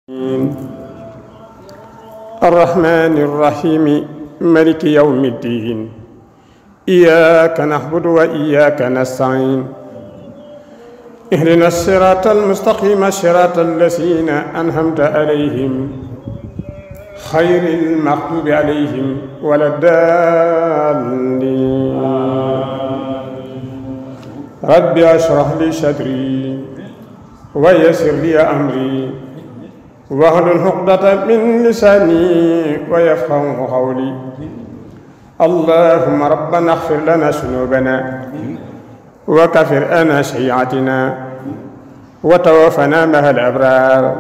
الرحمن الرحيم ملك يوم الدين إياك نعبد وإياك نستعين اهدنا الصراط المستقيم صراط الذين أنعمت عليهم خير المغضوب عليهم ولا الضالين رب اشرح لي صدري ويسر لي أمري واحلل عقدة من لساني ويفقه قولي اللهم ربنا اغفر لنا ذنوبنا وكفر عنا سيئاتنا وتوفنا مع الأبرار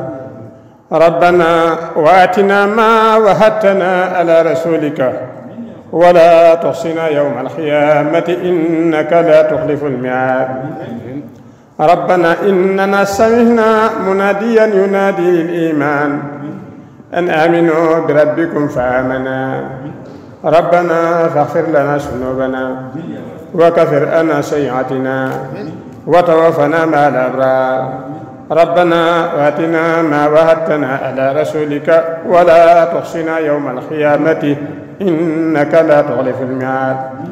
ربنا وآتنا ما وهبتنا على رسولك ولا تحصنا يوم القيامة إنك لا تخلف الميعاد ربنا إننا سمعنا مناديا ينادي للإيمان أن آمنوا بربكم فآمنا ربنا فاغفر لنا ذنوبنا وكفر عنا سيئاتنا وتوفنا مع الأبرار ربنا واتنا ما وهبتنا على رسولك ولا تحصنا يوم القيامة إنك لا تخلف الميعاد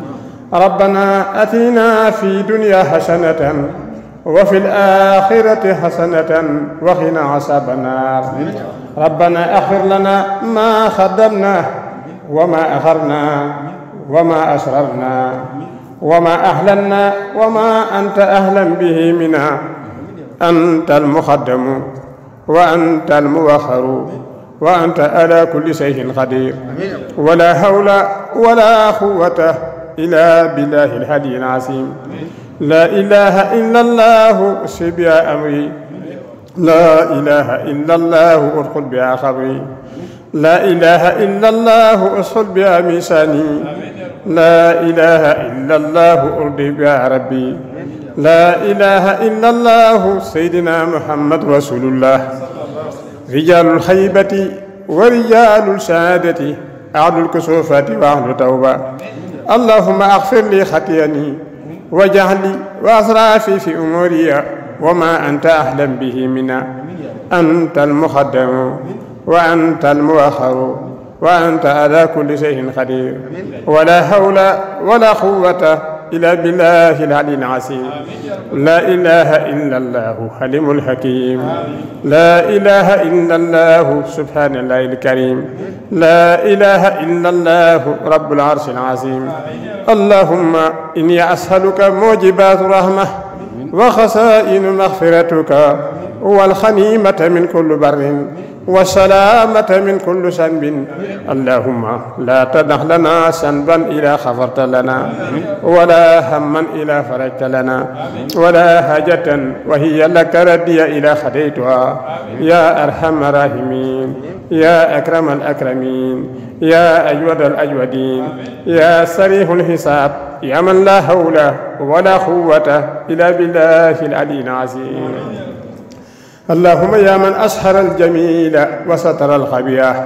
ربنا أتنا في دنيا حسنة وفي الآخرة حسنة وقنا عذاب النار ربنا اغفر لنا ما قدمنا وما أخرنا وما أسررنا وما أهلنا وما أنت أهلا به منا أنت المقدم وأنت المؤخر وأنت على كل شيء قدير ولا حول ولا قوة إلا بالله الهدي العظيم لا إله إلا الله سبيا أمري لا إله إلا الله أدخل بها خبري لا إله إلا الله أصل بها ميساني لا إله إلا الله أرضي بها ربي لا إله إلا الله سيدنا محمد رسول الله رجال الخيبة ورجال السعادة أهل الكسوفات وأهل التوبة اللهم أغفر لي خطيئني وجهلي وأسرافي في أموري وما أنت أحلم به منا أنت المقدم وأنت المؤخر وأنت على كل شيء قدير ولا حول ولا قوة إلا بالله العلي العظيم لا إله إلا الله حليم الحكيم لا إله إلا الله سبحان الله الكريم لا إله إلا الله رب العرش العظيم اللهم إني أسألك موجبات رحمة وخسائن مغفرتك والخنيمة من كل بر والسلامة من كل سنب اللهم لا تدع لنا سنبا إلى غفرت لنا ولا هما إلى فرجت لنا ولا حاجة وهي لك ردي إلى خديتها يا أرحم الراحمين يا أكرم الأكرمين يا أجود الأجودين يا سريع الحساب يا من لا حول ولا قوة إلا بالله العلي العظيم اللهم يا من أسهر الجميل وستر الخبيث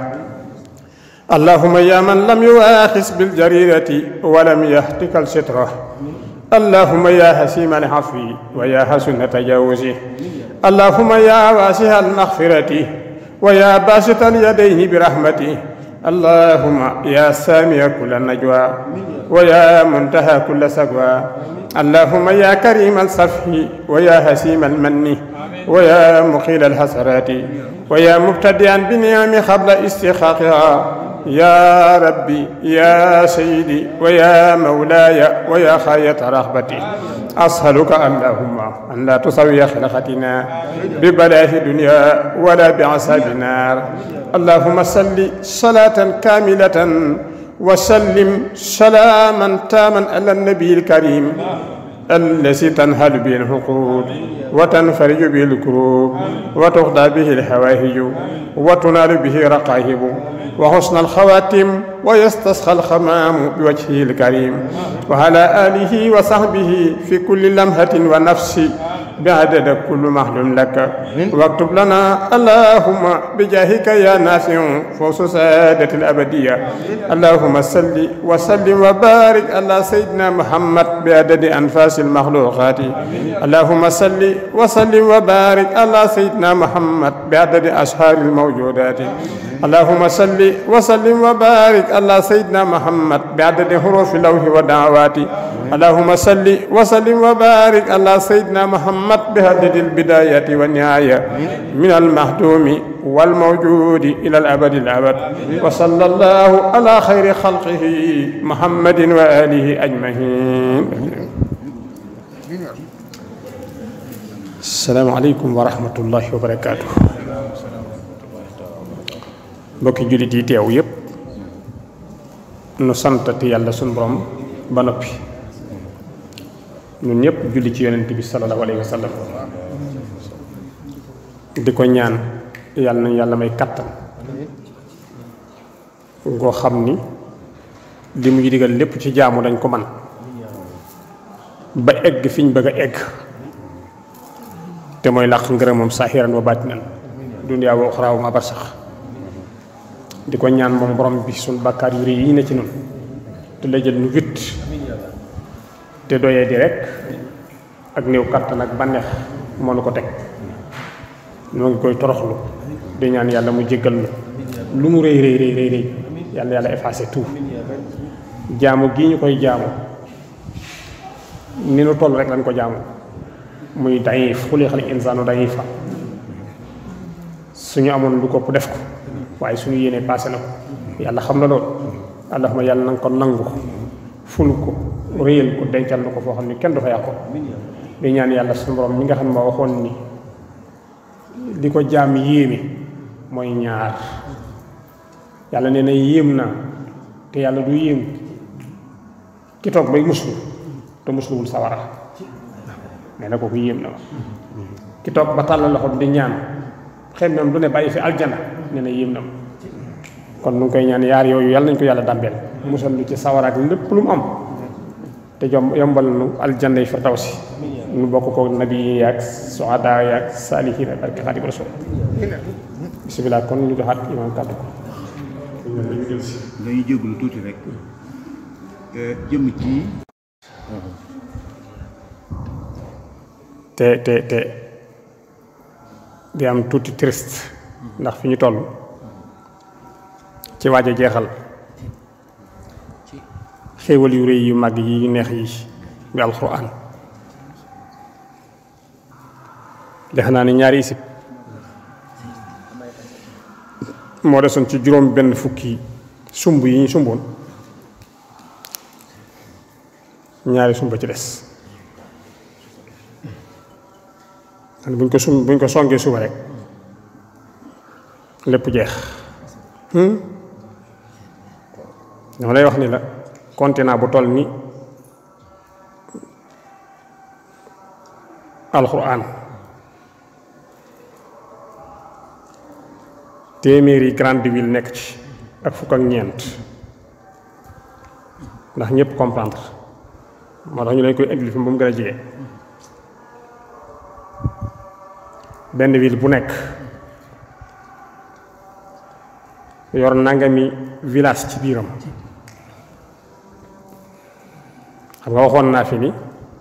اللهم يا من لم يؤاخذ بالجريرة ولم يهتك السترة اللهم يا حسيم العفو ويا حسن تجاوزه اللهم يا واسع المغفرة ويا باسط اليدين برحمته اللهم يا سامي كل النجوى ويا منتهى كل سقوى اللهم يا كريم الصفح ويا حسيم المن ويا مقيل الحسرات ويا مبتدئا بنعم قبل استحقاقها يا ربي يا سيدي ويا مولاي ويا خاية رغبتي أسألك اللهم أن لا تسوي خلقتنا ببلاء الدنيا ولا بعذاب النار اللهم صل صلاة كاملة وسلم سلاما تاما على النبي الكريم الذي تنهل به الحقوق وتنفرج به الكروب وتقضى به الحواهج وتنال به رقائب وحسن الخواتم ويستسقى الخمام بوجهه الكريم وعلى آله وصحبه في كل لمحة ونفس بعدد كل محلوم لك واكتب لنا اللهم بجاهك يا نافع فوز سادة الأبدية اللهم صل وسلم وبارك على سيدنا محمد بعدد أنفاس المخلوقات اللهم صل وسلم وبارك على سيدنا محمد بعدد أشهار الموجودات اللهم صل وسلم وبارك على سيدنا محمد بعدد حروف اللوح ودعوات اللهم صل وسلم وبارك على سيدنا محمد بعدد البداية والنهاية من المهدوم والموجود إلى الأبد الأبد وصلى الله على خير خلقه محمد وآله أجمعين السلام عليكم ورحمة الله وبركاته mbokki jullit yi teew yépp nu santati yàlla sunu borom ba noppi ñun ñëpp julli ci yonent bi sallallahu alayhi wa sallam di ko ñaan yàlla nañu yàlla may kattan ngoo xam ni li muy digal lépp ci jaamu dañ ko man ba egg fi ñu bëgg a egg te mooy làq ngërëmam saahiran wa baatinan dunyaa wa uxraa wa ma barsax di ko ñaan moom borom bi suñ bàkkaar yu rëy yi ne ci noonu te la jël nu witt te doyee di rek ak néew kattan ak bànneex moo nu ko teg ñoo ngi koy toroxlu di ñaan yàlla mu jéggal nu lu mu rëy rëy rëy rëy rëy yàlla yàlla effacé tout jaamu gii ñu koy jaamu ni nu toll rek lañ ko jaamu muy dayif xuliqal insaanu dayifa suñu amoon lu ko def ko waaye suñu yéene passé na ko yàlla xam na loolu allahuma yàlla na nga ko nangu ful ko réyal ko dencal na ko foo xam ne kenn du fa yàqu di ñaan yàlla suñu borom mi nga xam ne ma waxoon ni li ko jaam yéeme mooy ñaar yàlla nee na yéem naa te yàlla du yéem ki toog bay muslu te musluwul sawara nee na kooku yéem na ma ki toog ba tàllal loxo di ñaan xëy na du ne bàyyi fi aljana nee na yéem na ma kon nu ngi koy ñaan yaar yooyu yàlla nañ ko yàlla dàmbeel musal lu ci sawara ak lépp lu mu am te jom yombal nu aljanna yi firdawsi nu bokk ko nabi yi yaag suhada yaag saalihiin ak barke Xaadimu Rasuul bisimilah kon ñu joxaat imaam kàddu ko dañuy jégalu tuuti rek jëm ci te te te di am tuuti triste ndax fi ñu toll ci waaj a jeexal xéewal yu rëy yu màgg yi yu neex yi bi alxuraan defe naa ni ñaari isib moo desoon ci juróom benn fukki sumb yi ñu sumboon ñaari sumba ci des xam buñ ko sum buñ ko songee suba rek lépp jeex dama lay wax ni la continent bu toll ni alxuraan téeméeri grande ville nekk ci ak fukk ak ñeent ndax ñëpp comprendre moo tax ñu leen koy indi fi ba mu gën a jege benn ville bu nekk yor nangami village ci biiram xam nga waxoon naa fi ni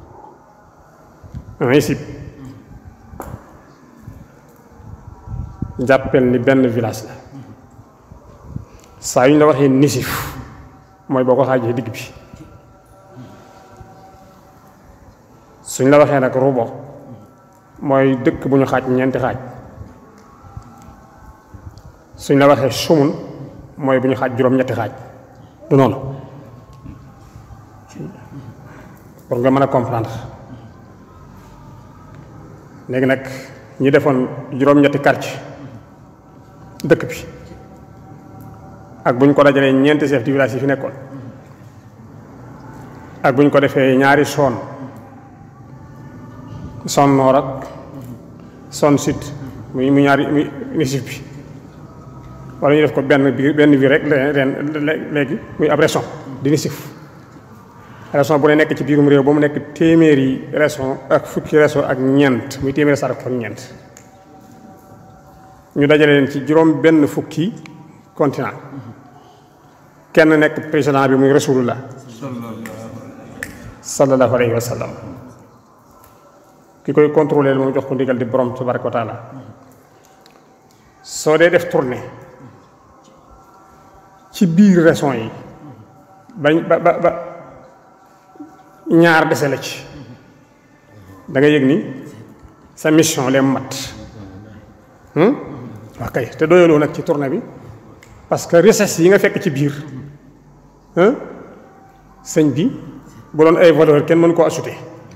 isib jàppel ni benn village la saa yu ñu la waxee nisif mooy boo ko xaajee digg bi suñ la waxee nag rubo mooy dëkk bu ñu xaaj ñeenti xaaj suñ la waxee sumun mooy bu ñu xaaj juróom-ñetti xaaj du noonu pour nga mën a comprendre léegi nag ñi defoon juróom-ñetti quartier dëkk bi ak bu ñu ko dajalee ñeenti chef de village yi fi nekkoon ak bu ñu ko defee ñaari zone zone nord ak zone sud muy mu ñaari muy nisif bi wala ñu def ko benn bi benn bi rek leen léegi muy ab région di nisif région bu ne nekk ci biirum réew ba mu nekk téeméeri région ak fukki région ak ñeent muy téeméeri sar ak ñeent ñu dajale leen ci juróom benn fukki continent kenn nekk président bi muy rasulullah sallallahu alayhi wa sallam ki koy contrôler moom jox ko ndigal di borom tabaraka wa taala soo dee def tournée ci biir région yi bañ ba ba ba ñaar dese la ci da nga yëg ni sa mission leen mat wax kay te doyaloo nag ci tournée bi parce que richesse yi nga fekk ci biir sëñ bi bu doon ay valeur kenn mën koo ajouté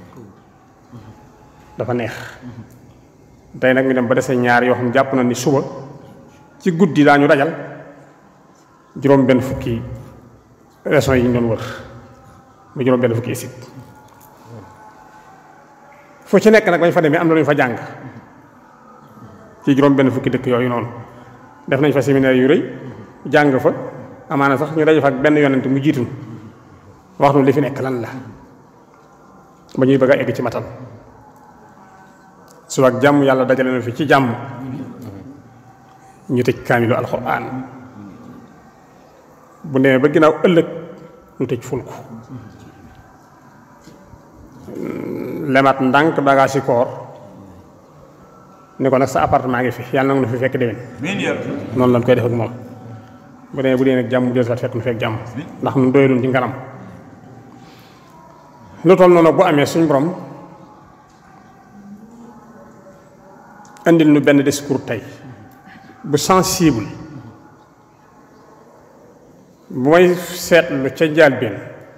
dafa neex tey nag ñu dem ba dese ñaar yoo xam jàpp na ni suba ci guddi daañu dajal juróom benn fukki régions yi ñu doon wër mu juróom benn fukki site fu ci nekk nag bañ fa demee am na lu ñu fa jàng ci juróom benn fukki dëkk yooyu noonu def nañ fa séminaire yu rëy jàng fa amaana sax ñu daje fa ak benn yonent mu jiitu wax nu li fi nekk lan la ba ñuy bëgg a egg ci matal su ak jàmm yàlla dajale na fi ci jàmm ñu tëj kaamilu alxuraan bu demee ba ginnaaw ëllëg ñu tëj ful ko lemat ndànk bagage yi koor ni ko nag sa appartement ngi fi yàlla na nga fi fekk déwén noonu lañ koy def ak moom bu demee bu dee nag jàmm del sat fekk nu fekk jàmm ndax nun doyalun ci ngaram lu toll noonu bu amee suñ borom indil nu benn discours tey bu sensible bu may seetlu ca njëlbéen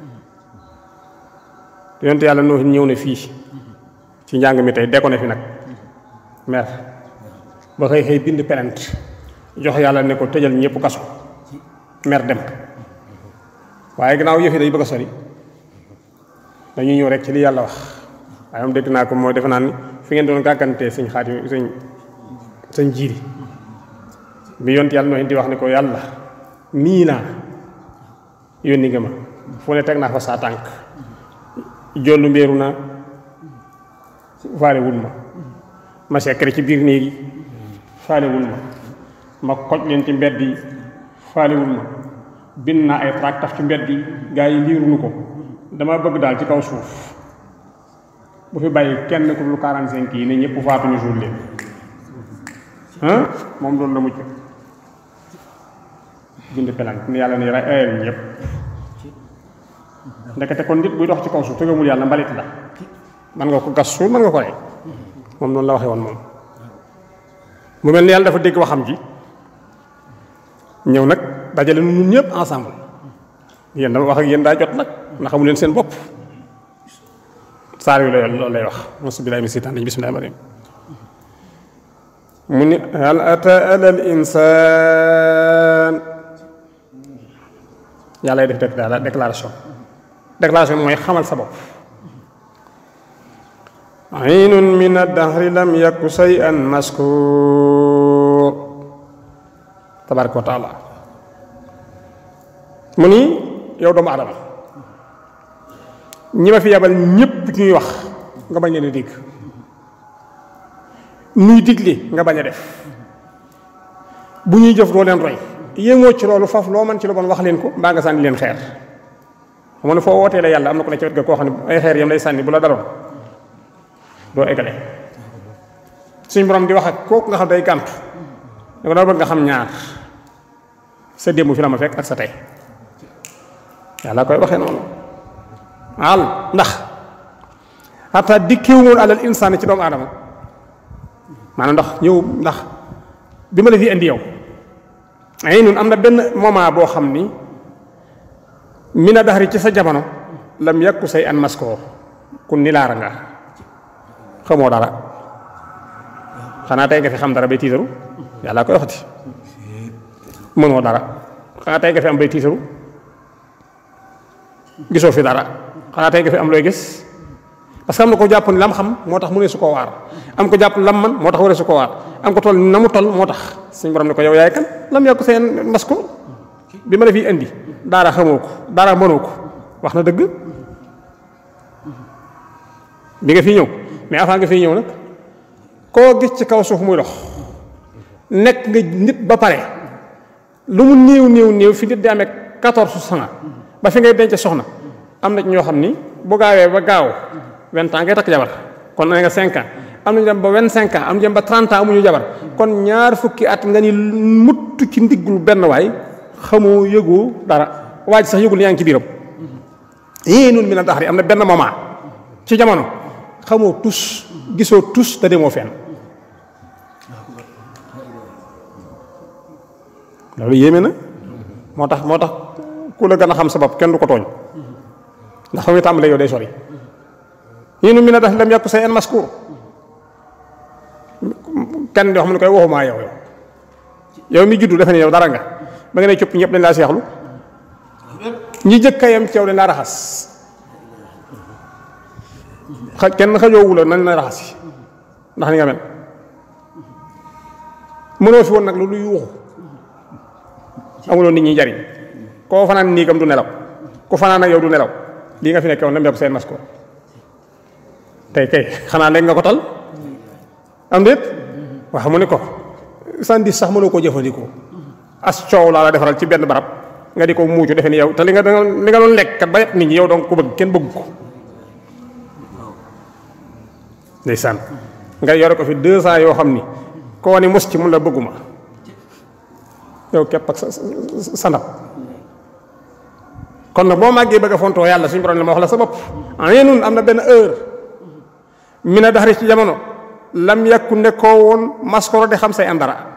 yonte yàlla noo ñëw na fii ci njàng mi tey dekko na fi nag mer ba xëy xëy bind plainte jox yàlla ne ko tëjal ñëpp kaso mer dem waaye gannaaw yëf yi day bëgg a sori dañuy ñëw rek ci li yàlla wax waaye moom dégg naa ko mooy defe naa ni fi ngeen doon gàggantee sëñ xaatim sëñ sëñ jiiri bi yont yàlla noo di wax ne ko yàlla nii naa yónni nga ma fu ne teg naa fa saa tànk jollu mbéeru na faale wul ma ma sekkare ci biir néegi faale wul ma ma koj leen ci mbedd yi faale wul ma bind naa ay tract taf ci mbedd yi gaa yi liiruñu ko dama bëgg daal ci kaw suuf bu fi bàyyi kenn ku lu 45 yi ne ñëpp faatuñu suul leen ah moom loolu la mucc bind pelant ni yàlla ni ray ayal ñëpp ndekete kon nit buy dox ci kaw suuf tëgamul yàlla mbalit la man nga ko gas suul man nga ko rey moom noonu la waxee woon moom mu mel ni yàlla dafa dégg waxam ji ñëw nag dajale nu ñun ñëpp ensemble yéen dama wax ak yéen daa jot nag na xamu leen seen bopp saar yu la loolu lay wax mosu bilaay mi sitaan bismillahi rahmaani rahiim mu ni hal ata ala al insaan yàlla lay def déclaration déclaration mooy xamal sa bopp aynun min ad-dahri lam yaku shay'an maskur tabaraka wa taala mu ni yow doomu adama ñi ma fi yabal ñépp ñuy wax nga bañ leen a dégg nuy digle nga bañ a def bu ñuy jëf doo leen roy yéemoo ci loolu foofu loo mën ci lu bon wax leen ko mbaa nga sànni leen xeer xam ne foo wootee la yàlla am na ko ne ci wet ga koo xam ne ay xeer yam lay sànni bu la daloon doo eggale suñ borom di wax ak kooku nga xam day gàntu da ko dama bëgg nga xam ñaar sa démb fi la ma fekk ak sa tey yàlla koy waxee noonu al ndax xataa dikkeewul alal insaan ci doomu aadama maanaam ndax ñëw ndax bi ma la fi indi yow ay nun am na benn moment boo xam ni mina daxari ci sa jamono lam yàkku say an maskoo kun ni laara nga xamoo dara xanaa tey nga fi xam dara bay tiitaru yàlla koy waxati mënoo dara xanaa tey nga fi am bay tiitaru gisoo fi dara xanaa tey nga fi am looy gis parce que am na ko jàpp ni lam xam moo tax mu ne su ko waar am ko jàpp lam man moo tax waree su ko waar am ko toll na mu toll moo tax suñu borom ne ko yow yaay kan lam yàkku seen mas ko bi ma la fi indi daara xamoo ko daara mënoo ko wax na dëgg bi nga fi ñëw mais avant nga fi ñëw nag koo gis ci kaw suuf muy dox nekk nga nit ba pare lu mu néew néew néew fi nit di amee quatorze cent ba fi ngay denc soxna am na ci ñoo xam ni bu gaawee ba gaaw vingt ans ngay takk jabar kon na nga cinq ans am nañu dem ba vingt cinq ans am ñu dem ba trente ans amuñu jabar kon ñaar fukki at nga ni mutt ci ndiggul benn waay xamoo yëgoo dara waa ji sax yëgul yaa ngi ci biiram yii noonu mi na tax am na benn moment ci jamono xamoo tus gisoo tus te demoo fenn loolu yéeme na moo tax moo tax ku la gën a xam sa bopp kenn du ko tooñ ndax fa muy tàmbalee yow day sori yii nu mi na tax lam yàkku say en maskur kenn di xam ne koy waxumaa yow yow yow mi juddu defe ne yow dara nga ba nga ne cëpp ñëpp dañ laa seexlu ñi jëkkayam ci yow dañ laa raxas xa kenn xajoowu la nañ la raxas yi ndax ni nga mel mënoo fi woon nag lu lu yuuxu amuloo nit ñi jariñ koo fanaan niigam du nelaw ku fanaan ak yow du nelaw lii nga fi nekk woon lam yokk seen masko tey kay xanaa léegi nga ko tal am déet wax mu ne ko sandi sax mënoo koo jëfandikoo as coow laa la defaral ci benn barab nga di ko muucu defe ni yow te li nga li nga doon lekk kat ba yet nit ñi yow donc ko bëgg kenn bëgg ko ndeysaan nga yore ko fi deux ans yoo xam ni koo ni mos ci mun la bëgguma yow képp ak sa sa ndab kon nag boo màggee bëgg a fontoo yàlla suñu borom la ma wax la sa bopp en am na benn heure mi na daxari ci jamono lam yàkku nekkoo woon maskoro di xam say am dara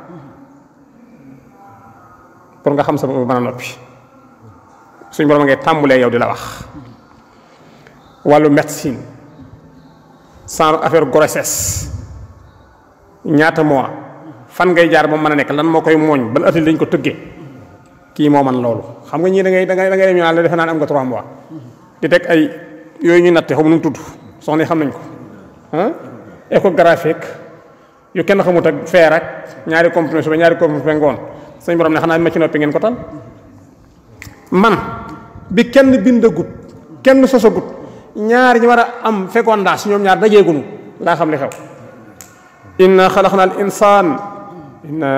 pour nga xam sa bopp mën a noppi suñu borom ngay tàmbulee yow di la wax wàllu médecine sans affaire grossesse ñaata mois fan ngay jaar ba mën a nekk lan moo koy mooñ ban atil lañ ko tëggee kii moo man loolu xam nga ñii da ngay da ngay da ngay dem ñu naan la defe naan am nga trois mois di teg ay yooyu ñuy natte xamu nu mu tudd soxna yi xam nañ ko ah échographique yu kenn xamut ak feer ak ñaari comprimé suba ñaari comprimé ngoon sañ borom ne xanaa ma ci noppi ngeen ko tal man bi kenn bindagut kenn sosagut ñaar ñi war a am fécondage ñoom ñaar dajeegunu laa xam li xew inna xalaqna al insaan inna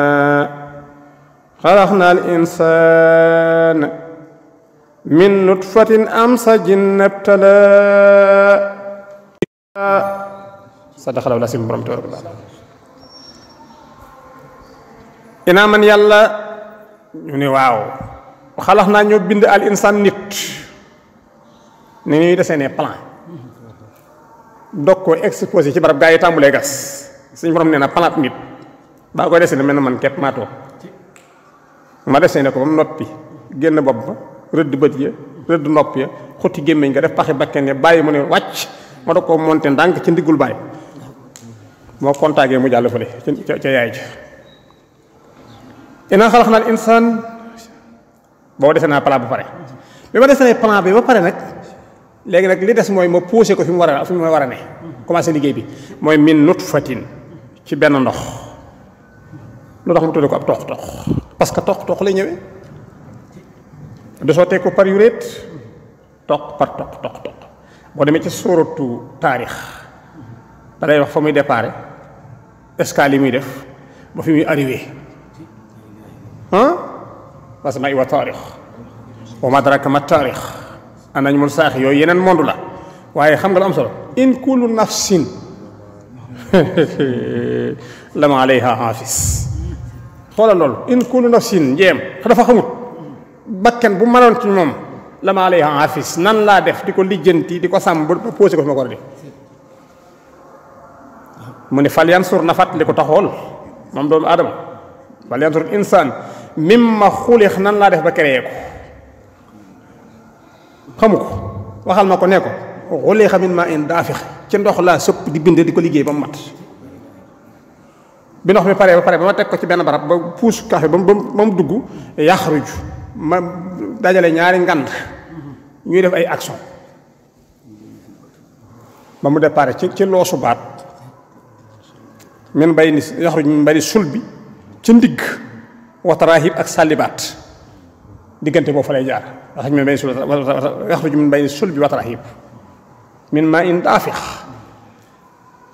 xalaqna al insaan min nutfatin amsajin nabtala sadaqallahu lasim borom tabaraka wa taala inaa man yàlla ñu ne waaw xalax naa ñoo bind al insaan nit ni ñuy desee plan dog ko exposé ci barab gaa yi tàmbulee gas suñu borom nee na plan nit baa koy desee ne mel na man képp maa toog ma desee ne ko ba mu noppi génn bopp ba rëdd bët ya rëdd nopp ya xutti gémmiñ nga def paxi bakken ya bàyyi mu ne wàcc ma dog koo monté ndànk ci ndiggul bàyyi moo kontaagee mu jàll fële ca ca yaay ji inaa xalax naa insaan boo desee naa plan ba pare bi ma desee plan bi ba pare nag léegi nag li des mooy ma poussé ko fi mu war a fi mu war a ne commencé liggéey bi mooy min nutfatin ci benn ndox lu tax mu tudde ko ab toq toq parce que toq toq lay ñëwee du sottee ko par yuréet toq par toq toq toq boo demee ci sóoratu taarix da lay wax fa muy déparé escale yi muy def ba fi muy arrivé ah parce que ma iwa taarix wa ma adraka ma taarix anañ mun saax yooyu yeneen monde la waaye xam nga lu am solo in kullu nafsin lama alayha haafis xoolal loolu in kullu nafsin njeem dafa xamut bakken bu mënoon ci moom lama alayha haafis nan laa def di ko lijjanti di ko sàmm ba posé ko fi ma ko war a def mu ne fal yansur na fàttali ko taxool moom doomu aadama fal yansur insaan mimma xulix nan laa def ba créé ko xamu ko waxal ma ko ne ko xulixa min ma in daafix ci ndox laa sëpp di bind di ko liggéey ba mu mat bi ndox mi pare ba pare ba ma teg ko ci benn barab ba puus café ba mu ba mu dugg yaxruju ma dajale ñaari ngand ñuy def ay action ba mu départ ci ci loosu baat min bay ni yaxruju min bay ni sul bi ci ndigg watarahib ak sàllibaat diggante boobu fa lay jaar yaxruju min bay ni sul yaxruju min bay ni sul bi watarahib min ma in daafix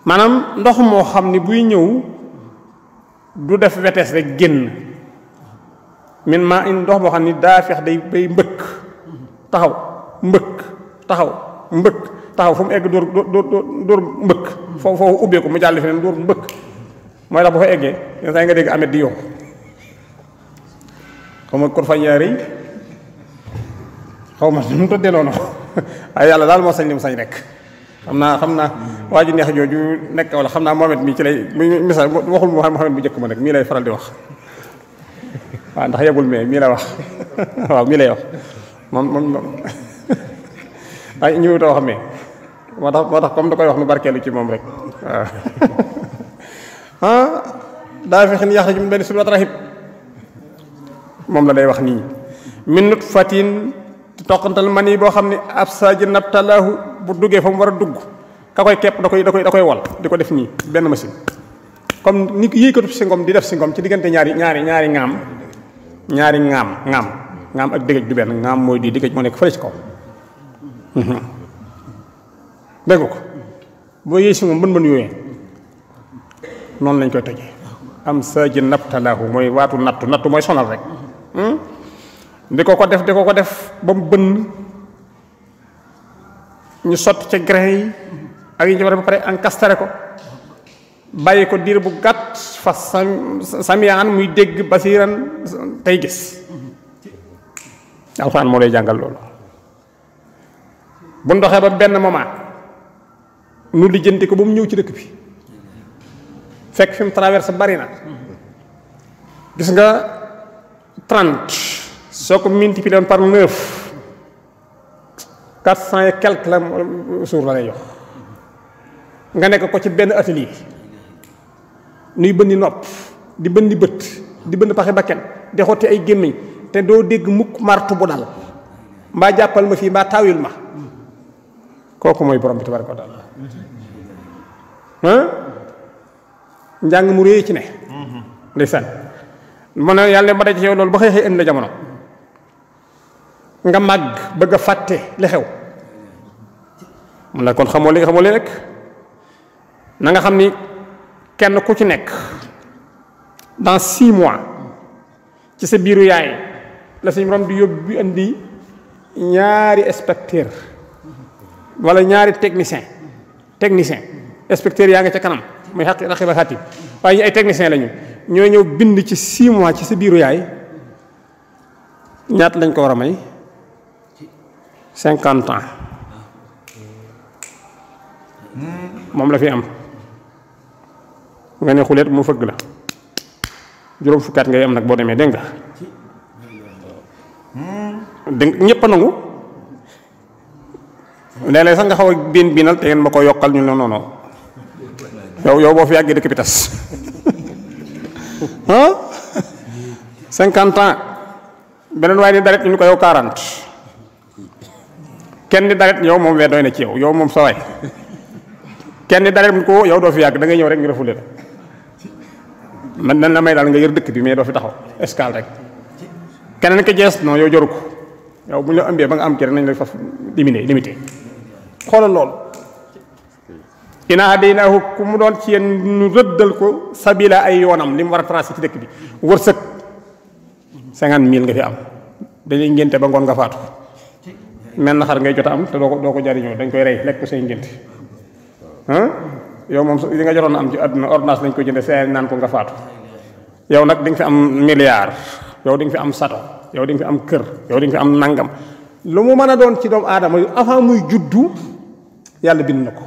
maanaam ndox moo xam ni buy ñëw du def wetees rek génn min maa in ndox moo xam ni daa fex day bay mbëkk taxaw mbëkk taxaw mbëkk taxaw fu mu egg dóor dóor dóor mbëkk foofu foofu ubbeeku mu jàll feneen dóor mbëkk mooy tax bu fa eggee yenn saa yi nga dégg amet di yokk xaw ma kon fa ñaari xaw ma nu mu tëddee noonu waaye yàlla daal moo sañ li mu sañ rek xam naa xam naa waa ji neex jooju nekk wala xam naa Mohamed mii ci lay misaal waxul Mohamed bu njëkk ma nag mii lay faral di wax waaw ndax yegul mais mii la wax waaw mii lay wax moom moom ay ñëwut a wax mais moo tax moo tax comme da koy wax nu barkeelu ci moom rek waaw ah daa fexe ni yàq ci benn surat rahib moom la day wax nii min nut fatin toqantal man yi boo xam ne ab saji nabtalaahu bu duggee fa mu war a dugg ka koy kepp da koy da koy da koy wal di ko def nii benn machine comme ni yéykatub si ngom di def si ngom ci diggante ñaari ñaari ñaari ŋaam ñaari ŋaam ŋaam ŋaam ak dëgëj du benn ŋaam mooy di dëgëj moo nekk fële ci kaw dégg ko boo yéey si moom bën bën yooyee noonu lañ koy tojee am saji nabtalaahu mooy waatu nattu nattu mooy sonal rek di ko ko def di ko ko def ba mu bënn ñu sotti ca grain yi ak yi ñu war ba pare encastre ko bàyyi ko diir bu gàtt fa sam samiyaan muy dégg basiiran tey gis alxuraan moo lay jàngal loolu bu ndoxee ba benn moment nu lijjanti ko ba mu ñëw ci dëkk bi fekk fi mu traversé bari na gis nga trente soo ko multiplié par neuf quatre cent et quelque la suur la lay jox nga nekk ko ci benn atelier nuy bëndi nopp di bëndi bët di bënd paxe bakken di xotti ay gémmiñ te doo dégg mukk martu bu dal mbaa jàppal ma fii mbaa taawil ma kooku mooy borom bi tabaraka wa taala njàng mu réy ci ne ndeysaan mu ne yàlla ma daj ci yow loolu ba xëy xëy indi la jamono nga màgg bëgg a fàtte li xew mun la kon xamoo li nga xamoo li rek na nga xam ni kenn ku ci nekk dans six mois ci sa biiru yaay la suñu borom di yóbbu indi ñaari inspecteur wala ñaari technicien technicien inspecteur yaa nga ca kanam muy xaq raqiba xatim waaye ñu ay technicien lañu ñoo ñëw bind ci six mois ci sa biiru yaay ñaat lañ ko war a may cinquante ans moom la fi am nga ne xuleet mu fëgg la juróom fukkaat ngay am nag boo demee dégg nga dégg ñëpp a nangu léeg-léeg sax nga xaw a biin biinal te ngeen ma ko yokkal ñu ne non non yow yow boo fi yàggee dëkk bi tas ah cinquante ans beneen waaye ni daret ñu ko yow quarante kenn ni daret yow moom wee doy na ci yow yow moom sa waay kenn ni daret mu ko yow doo fi yàgg da ngay ñëw rek ñu refule la man nan la may daal nga yër dëkk bi mais doo fi taxaw escale rek keneen ko jees non yow joru ko yow bu ñu la ëmbee ba nga am ci rek nañ la faf limité limité xoolal loolu ina hadaynaahu ku mu doon ci yéen ñu rëddal ko sabila ay yoonam li mu war a tracé ci dëkk bi wërsëg cinquante mille nga fi am dañuy ngénte ba ngoon nga faatu mel na xar ngay jot a am te doo ko doo ko jariñoo dañ koy rey lekk ko say ngénte ah yow moom li nga jotoon am ci àdduna ordonnance lañ ko jënde see naan ko nga faatu yow nag di nga fi am milliard yow di nga fi am sato yow di nga fi am kër yow di nga fi am nangam lu mu mën a doon ci doomu aadama yu avant muy juddu yàlla bind na ko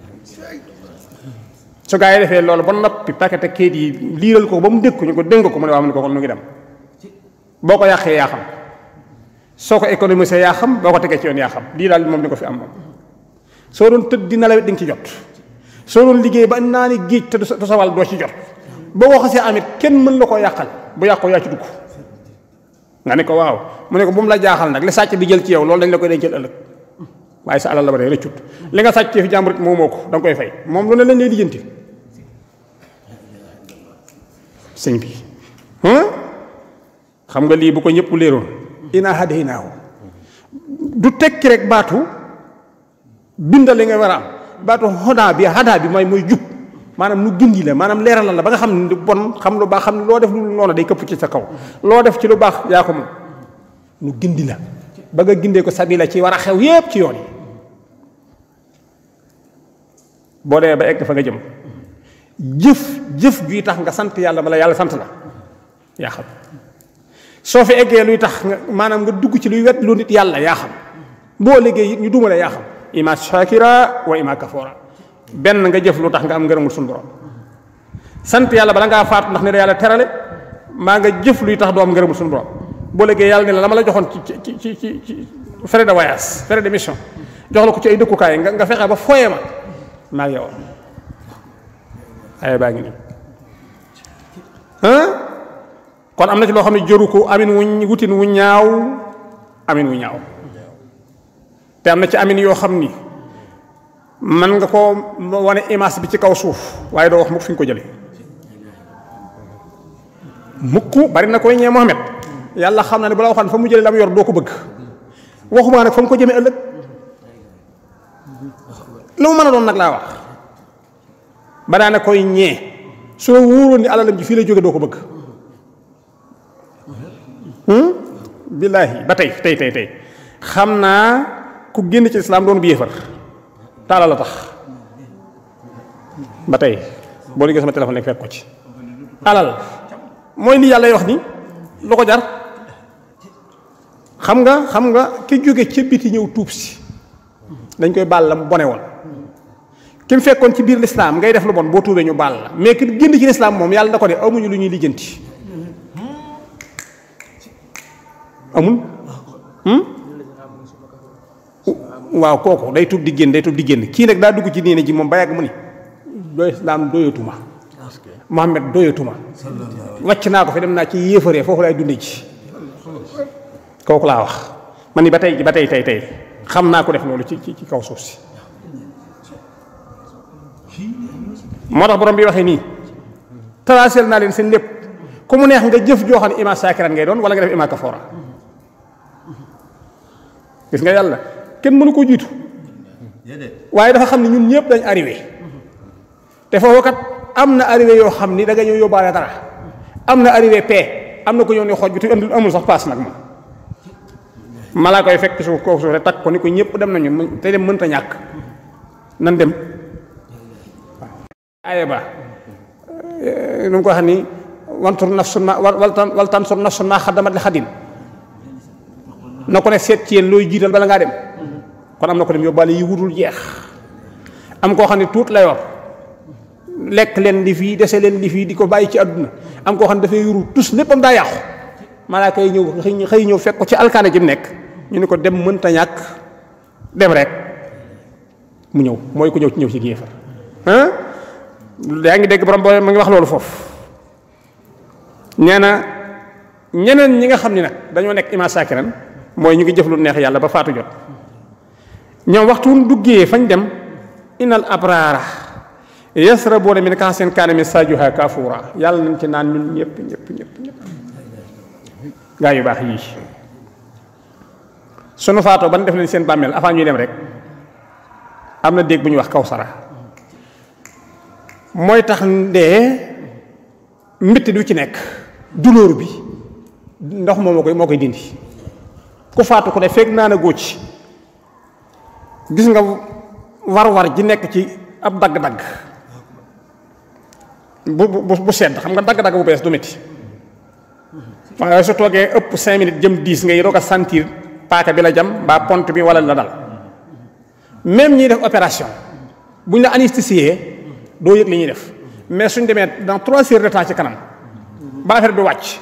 su gaa yi defee loolu ba noppi paquet ak kayit yi liiral ko ba mu dégg ko ñu ko dénk ko mu ne waa mu ne ko kon nu ngi dem boo ko yàqee yaa xam soo ko économisé yaa xam boo ko tegee ci yoon yaa xam lii daal moom ni ko fi am moom soo doon tëdd di nelaw di nga ci jot soo doon liggéey ba naa ni géej te du sa wàll doo ci jot boo ko xasee amit kenn mën la koo yàqal bu yàqoo yaa ci dugg nga ne ko waaw mu ne ko bu mu la jaaxal nag li sàcc bi jël ci yow loolu dañ la koy dencal ëllëg waaye sa alal la ba tey rëccut li nga sàcc fi jàmbur moo moo ko da nga koy fay moom lu ne lañ lay lijjanti sëñ bi xam nga lii bu ko ñëpp léeroon ina hadaynaahu du tekki rek baatu bindal li nga war a am baatu xodaa bi hadaa bi mooy mooy jub maanaam nu gindi la maanaam leeralal la ba nga xam ne lu bon xam lu baax xam ne loo def lu noonu day këpp ci sa kaw loo def ci lu baax yaa ko moom nu gindi la ba nga gindee ko sabila ci war a xew yépp ci yoon yi boo demee ba egg fa nga jëm jëf jëf juy tax nga sant yàlla bala yàlla sant la yaa xam soo fi eggee luy tax nga maanaam nga dugg ci luy wet lu nit yàlla yaa xam boo liggéey it ñu duma la yaa xam ima shakira wa ima kafora benn nga jëf lu tax nga am ngërëmul suñu borom sant yàlla bala ngaa faatu ndax ne da yàlla terale maa nga jëf luy tax doo am ngërëmul suñu borom boo liggéey yàlla ne la la ma la joxoon ci ci ci ci ci frais de voyage frais de mission jox la ko ci ay dëkkukaay nga nga fexe ba foye ma maa ngi yow ay baa ngi nii kon am na ci loo xam ne jëru ko amin wuñ wutin wu ñaaw amin wu ñaaw te am na ci amin yoo xam ni man nga ko wane image bi ci kaw suuf waaye doo wax mukk fi nga ko jële mukk bari na koy ñee Mohamed yàlla xam na ne bu la waxaan fa mu jële la mu yor doo ko bëgg waxuma nag fa mu ko jëmee ëllëg lu mu mën a doon nag laa wax ba daana koy ñee soo wóoroon ni alalam ji fii lay jóge doo ko bëgg billaahi ba tey tey tey tey xam naa ku génn ci islaam doon bi yéefar taala la tax ba tey boo liggéey sama téléphone nekk fekk ko ci alal mooy li yàlla wax ni lu ko jar xam nga xam nga ki jóge ca biti ñëw tuub si dañ koy baal la mu bone woon ki mu fekkoon ci biir lislaam ngay def lu bon boo tuubee ñu baal la mais ki génn ci lislaam moom yàlla da ko de amuñu lu ñuy lijjanti amul waaw kooku day tuub di génn day tuub di génn kii nag daa dugg ci diine ji moom ba yàgg mu ni doy islaam doyatuma Muhammad doyatuma wàcc naa ko fi dem naa ci yéefaree foofu laay dunde ji kooku laa wax man ni ba tey ba tey tey tey xam naa ko def loolu ci ci kaw suuf si moo tax borom bi waxee nii tracel naa leen seen lépp ku mu neex nga jëf joo xam ne ima saakiran ngay doon wala nga def ima kafoora gis nga yàlla kenn mënu koo jiitu waaye dafa xam ne ñun ñëpp dañ arrivé te foofu kat am na arrivé yoo xam ni da nga ñëw yóbbaale dara am na arrivé paix am na ko ñëw ne xooj bi te andul amul sax paas nag ma malaa koy fekk suuf kooku suuf rek takk ko ni ko ñëpp dem nañu te dem mënta ñàkk nan dem aye ba nu mu ko xam ni wantur nafsun ma wal tansur nafsun ma xaddamat li xadin na ko ne seet ci yéen looy jiital bala ngaa dem kon am na ko dem yóbbaale yi wutul jeex am koo xam ne tuut la yor lekk leen li fii dese leen li fii di ko bàyyi ci àdduna am koo xam ne dafay yuru tus léppam daa yàqu malaaka yi ñëw xëy xëy ñëw fekk ko ci alkaane ji mu nekk ñu ne ko dem mënta ñàkk dem rek mu ñëw mooy ku ñëw ci ñëw ci géefar ah yaa ngi dégg borom boo ma ngi wax loolu foofu nee na ñeneen ñi nga xam ni nag dañoo nekk ima sakiran mooy ñu ngi jëf lu neex yàlla ba faatu jot ñoom waxtu wu duggee fañ dem inal abraara yasrabuuna min kaasin kaana misaajuhaa kaafuura yàlla nañ ci naan ñun ñëpp ñëpp ñëpp ñëpp gaa yu baax yii sunu faatoo ban def leen seen bàmmeel avant ñuy dem rek am na déeg bu ñuy wax kawsara mooy tax ndee mbitti du ci nekk douleur bi ndox moom moo koy moo koy dindi ku faatu ku ne fekk naa na góoc gis nga war-war ji nekk ci ab dagg-dagg bu bu bu sedd xam nga dagg-dagg bu bees du métti waaye su toogee ëpp cinq minutes jëm dix ngay doog a sentir paaka bi la jam mbaa pont bi wala la dal même ñiy def opération bu ñu la anesthésié doo yëg li ñuy def mais suñ demee dans trois heures de temps ci kanam ba affaire bi wàcc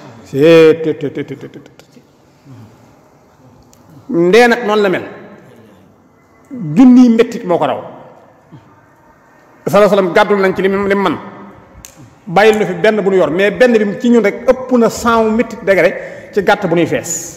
ndee nag noonu la mel junniy mettit moo ko raw salaa salaam gàddul nañ ci li mu li mu man bàyyil na fi benn bu ñu yor mais benn bi ci ñun rek ëpp na cent mettit degré ci gàtt bu ñuy fees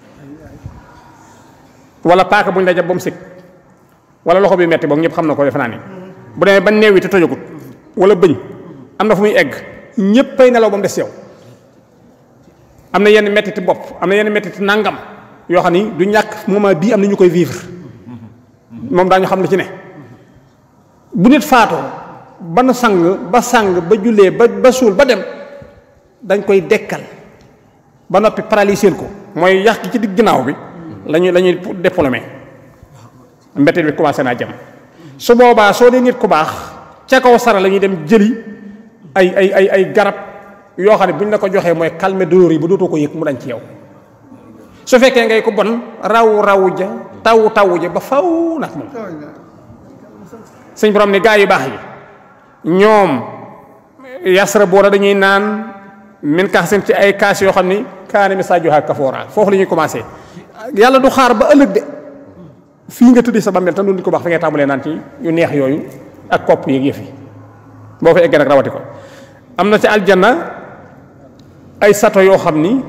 wala paaka bu ñu la jàpp ba mu sëg wala loxo bi metti boog ñëpp xam na ko defe naa ni bu demee ba neew yi te tojagut wala bëñ am na fu muy egg ñëppay nelaw ba mu des yow am na yenn mettiti bopp am na yenn mettiti nangam yoo xam ni du ñàkk moment bii am na ñu koy vivre moom daañu xam li ci ne bu nit faatoo ba nu sang ba sang ba jullee ba ba suul ba dem dañ koy dekkal ba noppi paralyser ko mooy yàq gi ci digg ginnaaw bi lañuy la ñuy déplomé mbetteel bi commencé naa jëm su boobaa soo dee nit ku baax ca kaw sara la ñuy dem jëli ay ay ay ay garab yoo xam ne bu ñu la ko joxee mooy calmer douleur yi ba dootoo ko yëg mu dañ ci yow su fekkee ngay ko bon raw raw ja taw taw ja ba faw nag moom sëñ borom ni gaa yu baax yi ñoom yasra boora dañuy naan min kax seen ci ay kaas yoo xam ni kaani mi sajoha kafoora foofu la ñuy commencé yàlla du xaar ba ëllëg de fii nga tëddee sa bàmmeel tam du ko baax fi ngay tàmbalee naan ci yu neex yooyu ak kopp yeeg yëf yi boo fa eggee nag rawati ko am na ci aljanna ay sato yoo xam ni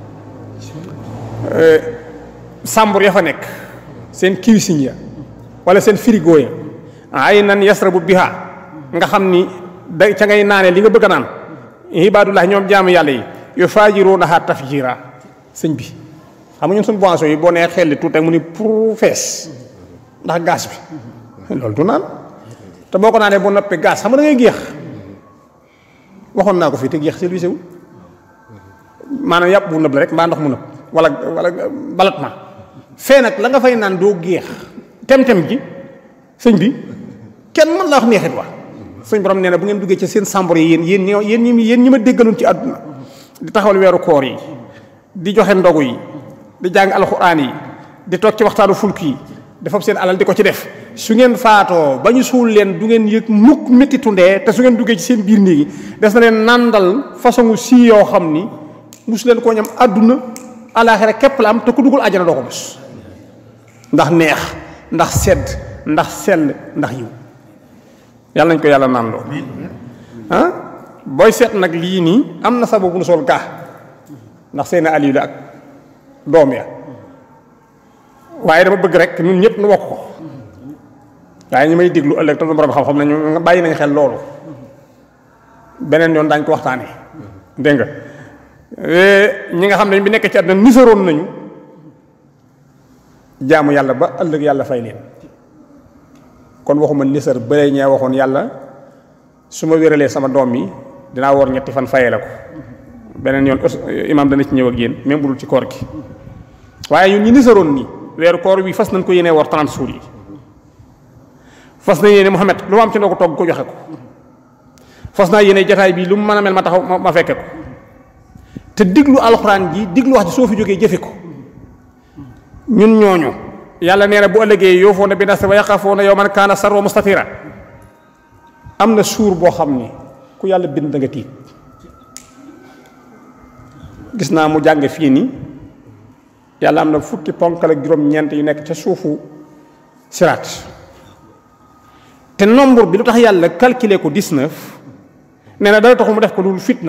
sàmbur ya fa nekk seen cuisine ya wala seen frigo ya ay nan yasrabu biha nga xam ni da ca ngay naanee li nga bëgg a naan ibaadullah ñoom jaamu yàlla yi yu faajiruunaha tafjiira sëñ bi xam nga ñun suñu boisson yi boo nee xel li tuuti mu ni pour fees ndax gaz bi loolu du naan te boo ko naanee bu noppee gaz xam nga da ngay géex waxoon naa ko fii te géex service wu maanaam yàpp bu nëb la rek mbaa ndox mu nëb wala wala balat ma fee nag la nga fay naan doo géex tem-tem ji sëñ bi kenn mën la wax neexit wa sëñ borom nee na bu ngeen duggee ci seen sàmbur yi yéen yéen ñoo yéen ñi yéen ñi ma déggaloon ci àdduna di taxawal weeru koor yi di joxe ndogu yi di jàng alxuraan yi di toog ci waxtaanu fulk yi dafa seen alal di ko ci def su ngeen faatoo ba ñu suul leen du ngeen yëg mukk méttitu ndee te su ngeen duggee ci seen biir néegi des na leen nàndal façon si yoo xam ni mus leen koo ñam àdduna alaaxira képp la am te ku duggul àjjana doo ko mos ndax neex ndax sedd ndax sell ndax yiw yàlla nañ ko yàlla nàndoo ah booy seet nag lii nii am na sababu nu sol gaa ndax seen aliyu la ak doom ya waaye dama bëgg rek ñun ñëpp nu bokk ko waaye ñi may déglu ëllëg te du borom xam-xam nañu bàyyi nañ xel loolu beneen yoon daañ ko waxtaanee dégg nga ñi nga xam ne bi nekk ci àdduna nisaroon nañu jaamu yàlla ba ëllëg yàlla fay leen kon waxuma nisar bëre ñee waxoon yàlla su ma wéralee sama doom yi dinaa woor ñetti fan fayee la ko beneen yoon imaam dana ci ñëw ak yéen même bu dul ci koor gi waaye ñun ñi nisaroon nii weeru koor bi fas nañ ko yéenee woor 30 jours yi fas na yéene Muhammad lu ma am ci ndogu togg ko joxe ko fas naa yéene jataay bi lu mu mën a mel ma taxaw ma fekke ko te diglu alxuraan ji diglu wax ji soo fi jógee jëfe ko ñun ñooñu yàlla nee na bu ëllëgee yoofoona bi nas wa yaqafoona yawman kaana sarwa mustatira am na suur boo xam ni ku yàlla bind da nga tiit gis naa mu jàng fii nii yàlla am na fukki ponkal ak juróom-ñeent yu nekk ca suufu siraat te nombre bi lu tax yàlla calculer ko 19 nee na dara taxu mu def ko loolu fitna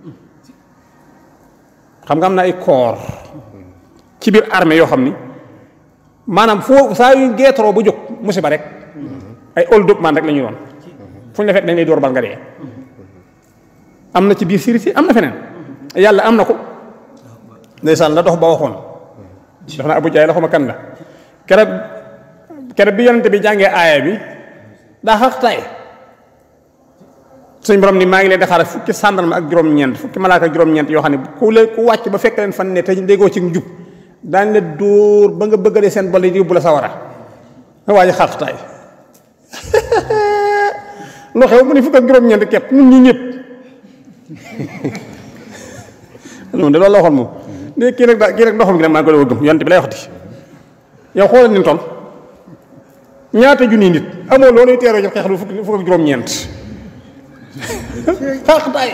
xam nga am na ay corps ci biir armée yoo xam ni maanaam foo saa yu geetaroo ba jóg musiba rek ay old up man rek la ñuy doon fu ñu la fekk dañ lay door bal nga dee am na ci biir siri si am na feneen yàlla am na ko ndeysaan la dox ba waxoon daf na abu jaay la xuma kan la keroog keroog bi yonente bi jàngee aaya bi daa xax tay suñ borom ni maa ngi leen di xaaral fukki sàndarma ak juróom-ñeent fukki malaaka ak juróom-ñeent yoo xam ne ku leen ku wàcc ba fekk leen fan ne te déggoo ci njub daañ la dóor ba nga bëggalee seen bol yi yóbbu la sawara nga waa ji xax tay lu xew mu ne fukk ak juróom-ñeent képp ñun ñi ñëpp loolu de loolu la waxoon moom de kii nag daa kii nag ndoxam gi nag maa ngi ko doon gëm yonte bi lay waxati yow xoolal ni ton ñaata junni nit amoo loolu teeroo jël xeex lu fukk fukk ak juróom-ñeent xaqtaay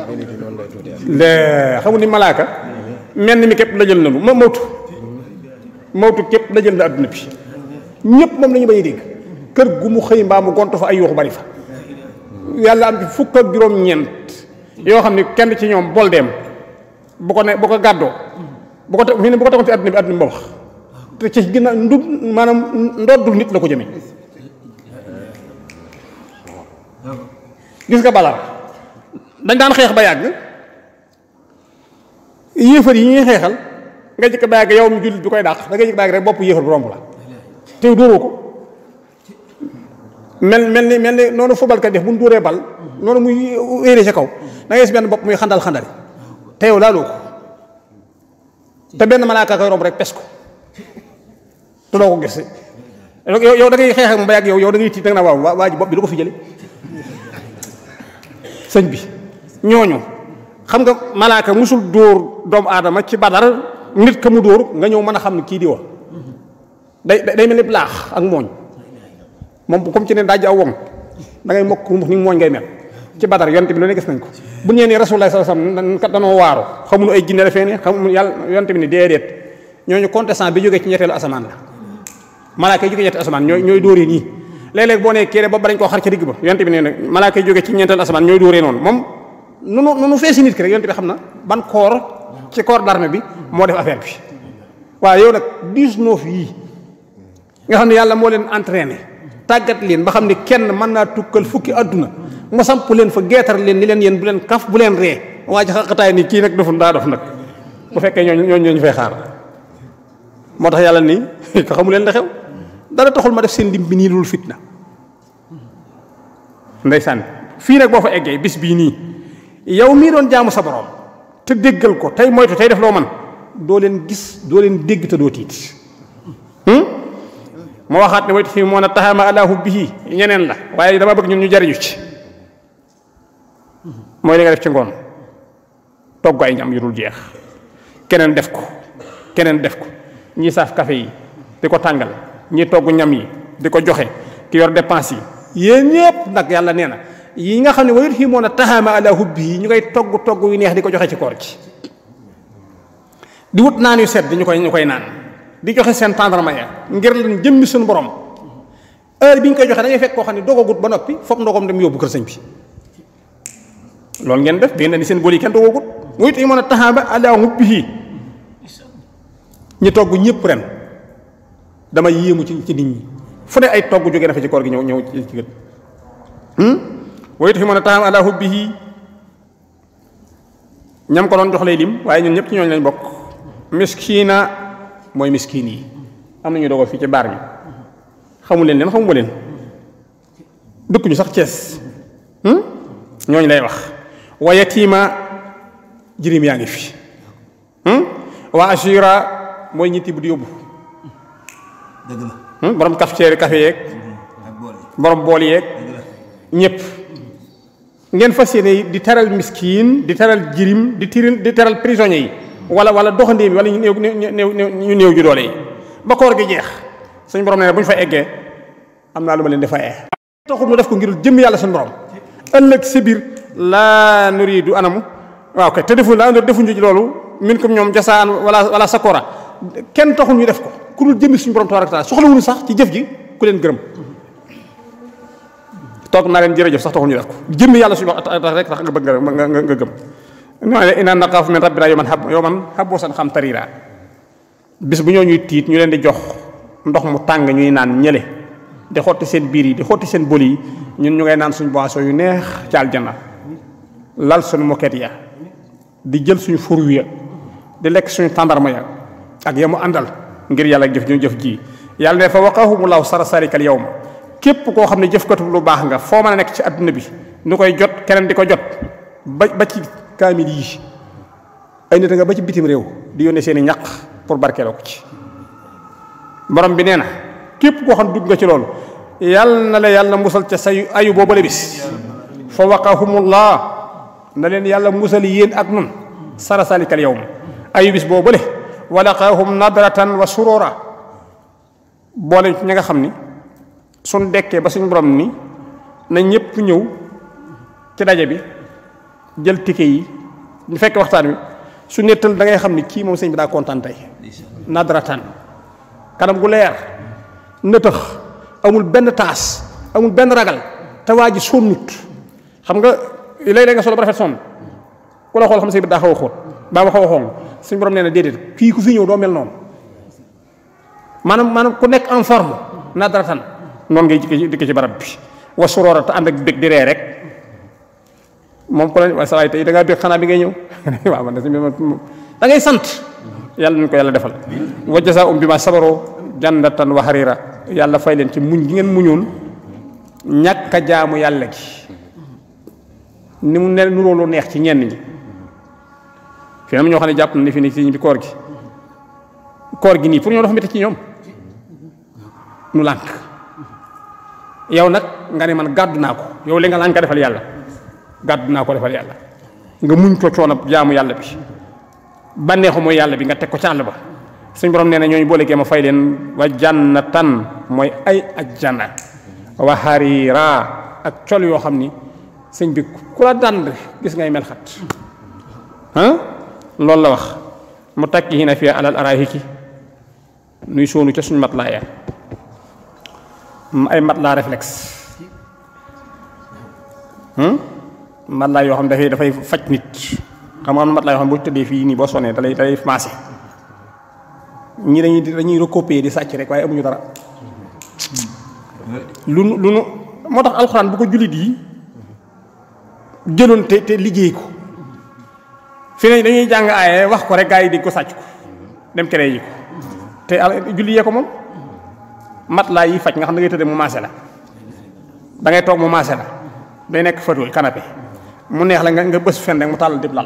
lee xamul ni malaaka mel ni mi képp la jël nanu ma mawtu mawtu képp la jël na adduna bi ñëpp moom la ñu bay dégg kër gu mu xëy mbaa mu gonto fa ay yuuxu bari fa yàlla am ci fukk ak juróom-ñeent yoo xam ni kenn ci ñoom bol dem bu ko ne bu ko gàddoo bu ko te fii ne bu ko tegoon ci adduna bi adduna bi ba wax te ci ginnaaw ndub maanaam ndoddul nit la ko jëmee gis nga balaa dañ daan xeex ba yàgg yéefar yi ñuy xeexal nga jëkk ba yàgg yow mi jullit bi koy dàq da nga jëkk ba yàgg rek bopp yéefar bu romb la te dóoroo ko mel mel ni mel ni noonu footballkat def bu ñu dóoree bal noonu muy éeree ca kaw da ngay gis benn bopp muy xandal xandali te yow laaloo ko te benn malaaka koy romb rek pes ko te doo ko gis yow yow da ngay xeex ak moom ba yàgg yow yow da ngay tiit da nga naa waaw waa ji bopp bi du ko fi jële sëñ bi ñooñu xam nga malaaka musul dóor doomu aadama ci badar nit ka mu dóor nga ñëw mën a xam ne kii di wax day day mel ni laax ak mooñ moom comme ci ne daaj aw wong da ngay mokk ni mooñ ngay mel ci badar yonte bi lu ne gis nañ ko bu ñee ni rasulullah sallallahu alayhi wasallam kat danoo waaru xamuñu ay jinne la fee ne xamuñu yàlla yonte bi ni déedéet ñooñu contestant bi jógee ci ñetteelu asamaan la malaaka yi jógee ñetti asamaan ñooy ñooy dóoree nii léeg-léeg boo nee kii ba dañ koo xar ca digg ba yonte bi nee na malaaka yi jógee ci ñeenteelu asamaan ñooy dóoree noonu moom nunu nunu feesi nit ki rek yonte bi xam na ban koor ci corps d'armée bi moo def affaire bi waaw yow nag 19 yii nga xam ne yàlla moo leen entraîné tàggat leen ba xam ne kenn mën naa tukkal fukki adduna mu samp leen fa geetar leen ni leen yéen bu leen kaf bu leen ree waa ji xaqataay ni kii nag doful daa dof nag bu fekkee ñooñu ñooñu ñooñu fay xaar moo tax yàlla ni ko xamu leen la xew dara taxul ma def seen lim bi nii lul fitna ndeysaan fii nag boo fa eggee bis bii nii yow mii doon jaamu sa borom te déggal ko tey moytu tey def loo man doo leen gis doo leen dégg te doo tiit ma waxaat ne moytu fii moo na taxama alaahu bihi ñeneen la waaye dama bëgg ñun ñu jariñu ci mooy li nga def ci ngoon togg ay ñam yu dul jeex keneen def ko keneen def ko ñii saaf café yi di ko tàngal ñii togg ñam yi di ko joxe ki yor dépense yi yéen ñëpp nag yàlla nee na yi nga xam ne wayut fii moo na taxama ala hubbi yi ñu koy togg togg yu neex di ko joxe ci koor ci di wut naan yu sedd ñu koy ñu koy naan di joxe seen tendrement ya ngir leen jëmmi suñu borom heure bi ñu koy joxe da ngay fekk koo xam ne dogagut ba noppi foog ndogom dem yóbbu kër sëñ bi loolu ngeen def da ngeen ni seen bool yi kenn dogagut wayut fii moo na taxama ala hubbi yi ñi togg ñëpp ren dama yéemu ci ci nit ñi fu ne ay togg jógee na fa ci koor gi ñëw ñëw ci gën wayut fi mën a taxam ala hubbihi ñam ko doon jox lay lim waaye ñun ñëpp ci ñooñu lañ bokk miskiina mooy miskiin yi am nañu dogal fii ci baar bi xamu leen leen xamu leen dëkk ñu sax Cees ñooñu lay wax wa yatiima jirim yaa ngi fi wa ashira mooy ñitti bu di yóbbu dëgg la borom cafetière café yeeg ak bool yi borom bool yeeg ñëpp ngeen fas yéene di teral miskiin di teral jirim di tiril di teral prisonniers yi wala wala doxandéem yi wala ñu néew néew néew ñu néew ju doole yi ba koor gi jeex suñu borom nee na bu ñu fa eggee am naa lu ma leen di fayee. taxul mu def ko ngir jëm yàlla suñu borom ëllëg si biir laa nuriidu anamu waaw kay te defu laa defuñu ci loolu min comme ñoom jasaan wala wala sakora kenn taxul ñu def ko ku dul jëmmi suñu borom tabaaraka taala soxlawuñu sax ci jëf ji ku leen gërëm. toog naa leen jërëjëf sax taxul ñu def ko jëmmi yàlla suñu wax tax rek tax nga bëgg nga nga nga gëm ñoo ne inaa naqaafu min rabbinaa yawman hab yawman haboosan xam tariira bis bu ñoo ñuy tiit ñu leen di jox ndox mu tàng ñuy naan ñële di xotti seen biir yi di xotti seen bël yi ñun ñu ngay naan suñu boisson yu neex ci aljanna lal suñu moket ya di jël suñu furu ya di lekk suñu tàndarma ya ak ya mu àndal ngir yàlla jëf ñu jëf ji yàlla ne fa waqahumullahu sara sarikal yawma képp koo xam ne jëfkatu lu baax nga foo mën a nekk ci àdduna bi nu koy jot keneen di ko jot ba ba ci kaamil yi ay nit nga ba ci bitim réew di yónnee seen i ñaq pour barkeeloo ko ci borom bi nee na képp koo xam ne dugg nga ci loolu yàlla na la yàlla musal ca say ayu boobale bis fa waqahumullah na leen yàlla musal yéen ak nun sara salikal yawm ayu bis boobale wa laqaahum nadratan wa surura boole ñi nga xam ni suñ dekkee ba suñ borom ni na ñëpp ñëw ci daje bi jël ticket yi ñu fekk waxtaan wi su nettal da ngay xam ni kii moom sëñ bi daa kontaan tey nadratan kanam gu leer nëtëx amul benn taas amul benn ragal te waa ji sonnut xam nga léeg-léeg nga solo ba rafet sonn ku la xool xam sëñ bi daa xaw a xóot baa ma xaw a xong suñ borom nee na déedéet kii ku fi ñëw doo mel noonu maanaam maanaam ku nekk en forme nadratan noonu ngay jikki dikk ci barab bi wa suroora te ànd ak bég di ree rek moom ko la waaye sa waay tey da ngaa bég xanaa bi ngay ñëw waaw man da ngay sant yàlla nañ ko yàlla defal wa jazaa'um bimaa sabaroo jannatan wa hariira yàlla fay leen ci muñ gi ngeen muñoon ñàkk a jaamu yàlla gi ni mu ne nuroo lu neex ci ñenn ñi fi am ñoo xam ne jàpp na ne fi ne ci bi koor gi koor gi nii pour ñoo dafa métti ci ñoom nu lànk yow nag nga ne man gàddu naa ko yow li nga lànk defal yàlla gàddu naa ko defal yàlla nga muñ ko coono jaamu yàlla bi bànneexu mooy yàlla bi nga teg ko ci àll ba suñ borom nee na ñooñu boole ma fay leen wa jannatan mooy ay ajjana wa harira ak col yoo xam ni sëñ bi ku la dànd gis ngay mel xat ah loolu la wax mu takki hina fiya alal araahiki nuy soonu ca suñ mat laa ya ay mat laa réflexe mat laa yoo xam dafay dafay faj nit xam nga am na mat laa yoo xam boo tëddee fii nii boo sonnee dalay dalay maase ñii dañuy dañuy recopier di sàcc rek waaye amuñu dara lu nu lu nu moo tax alxuraan bu ko jullit yi jëloon te te liggéey ko fi ne dañuy jàng aaye wax ko rek gaa yi di ko sàcc ko dem créé yi ko te julli yee ko moom mat laa yi faj nga xam da ngay tëddee mu maase la da ngay toog mu maase la day nekk fauteuil canapé mu neex la nga nga bës fen rek mu tàllal dib lal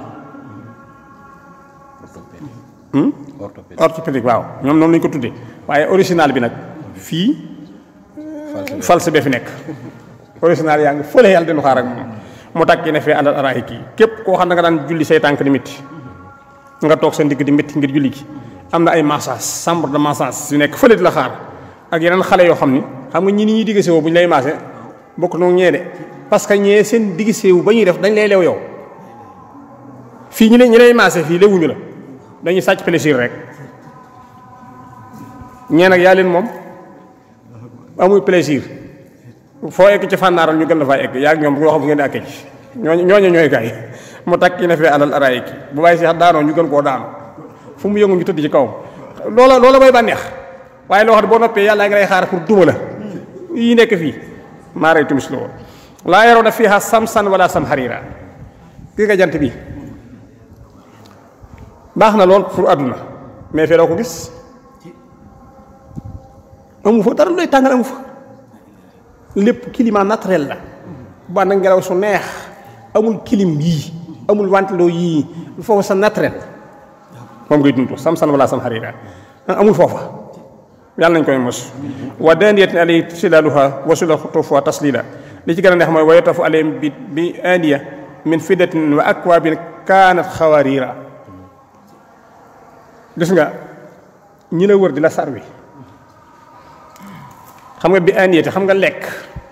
orthopédique waaw ñoom noonu lañu ko tuddee waaye original bi nag fii false be fi nekk original yaa ngi fële yàlla dinu xaar ak moom mu takki ne fee àndal araay kii képp koo xam ne nga daan julli say tànk di métti nga toog sa ndigg di métti ngir julli gi am na ay massage chambre de massage yu nekk fële di la xaar ak yeneen xale yoo xam ni xam nga ñi ni ñuy digg sewu bu ñu lay maase bokk noonu ñee de parce que ñee seen digg sewu ba ñuy def dañ lay lew yow fii ñi ne ñi lay maase fii lewuñu la dañuy sàcc plaisir rek ñee nag yaa leen moom amul plaisir foo egg ci fànnaaral ñu gën la faa egg yaa ak ñoom ñoo xam bu ngeen di àkkee ci ñooñu ñooñu ñooy gaay mu takk ki ne fee alal araay ki bu bàyyi si daanoo ñu gën koo daanu fu mu yëngu ñu tëdd ci kawam loola loola mooy bànneex waaye loo xam ne boo noppee yàlla ngi lay xaar pour duma la yi nekk fii maaray tumis la woon laa yaroo na fiiha samsan wala sam xariira gis nga jant bi baax na lool pour àdduna mais fee doo ko gis amu fa dara lay tàngal amu fa lépp climat naturel la bu ànd ak ngelaw su neex amul clim yii amul wantiloo yii foofu sa naturel moom ngay dund sam-san wala sam xarira amul foofa yàlla nañ koy mos wa daaniyatin alay silaluha wa sula xutuufuha taslila li ci gën a neex mooy wa yatafu alayhim bi bi aniya min fiddatin wa akwaabin kaanat xawarira gis nga ñi la wër di la sarwi xam nga bi aniyati xam nga lekk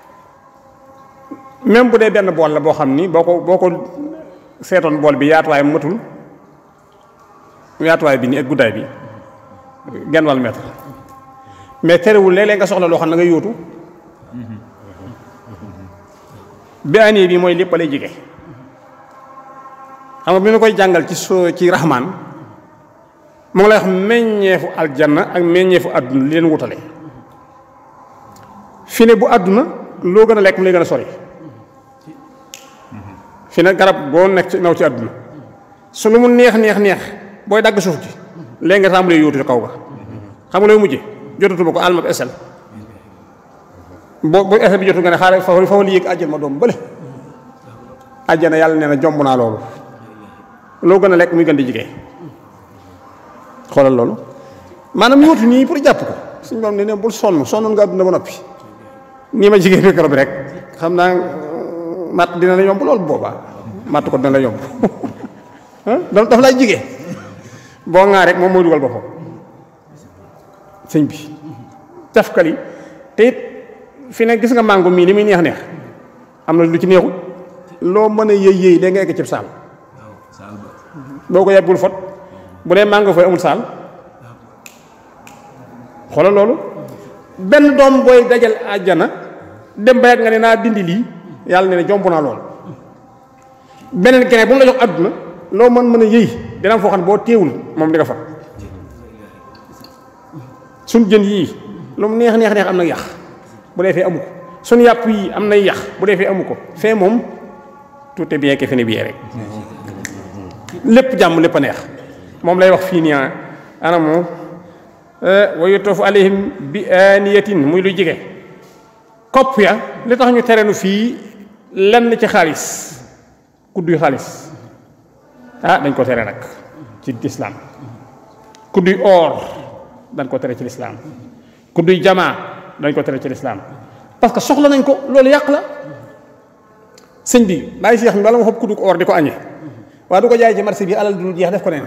même bu dee benn bool la boo xam ni boo ko boo ko seetoon bool bi yaatuwaay matul yaatuwaay bi ni ak guddaay bi genn wàll mètre mais terewul léeg-léeg nga soxla loo xam ne nga yóotu bi aniye bi mooy lépp lay jige xam nga bi ñu koy jàngal ci so ci raxmaan mu ngi lay wax meññeefu aljanna ak meññeefu àdduna li leen wutale fi ne bu àdduna loo gën a lekk mu lay gën a sori fi ne garab boo nekk ci naw ci àdduna su lu mu neex neex neex booy dagg suuf ji léegi nga tàmbalee yóotu ci kaw ga xam nga looy mujje jotatuma ko almab esel boo bu esel bi jotu nga ne xaaral fa fa li yëg àjjana ma doom bële àjjana yàlla nee na jomb naa loolu loo gën a lekk muy gën di jigee xoolal loolu maanaam yóotu nii pour jàpp ko suñu borom ne ne bul sonn sonnoon nga àdduna ba noppi nii ma jigéen micro bi rek xam naa matt dina la yomb loolu boobaa matt ko dina la yomb da dafa lay jigee boo ŋaa rek moom mooy dugal boppam sëñ bi tafkali te it fi ne gis nga màngo mii li muy neex neex am na lu ci neexul loo mën a yëy yëy léegi nga egg cib saal boo ko yebbul fot bu dee màngo fay amul saal xoolal loolu benn doom booy dajal àjjana dem ba yàgg nga ne naa dindi lii yàlla ne ne jomb naa lool beneen keneen bu mu la jox àdduna loo mën mën a yëy dina am foo xam ne boo téewul moom di nga fa suñ jën yii lu mu neex neex neex am na yax bu dee fee amu ko suñ yàpp yii am na yax bu dee fee amu ko fee moom tout est bien que fi ne bien rek lépp jàmm lépp a neex moom lay wax fii nii ana moom wa yutoofu alayhim bi aniyatin muy lu jige kopp ya li tax ñu tere nu fii lenn ci xaalis kudduy xaalis ah dañ ko tere nag ci lislaam kudduy or dañ ko tere ci lislaam kudduy jamaa dañ ko tere ci lislaam parce que soxla nañ ko loolu yàq la sëñ bi bàyyi seex mi bala ma xob kuddu or di ko añee waaye du ko jaay ci marché bi alal du jeex def ko neen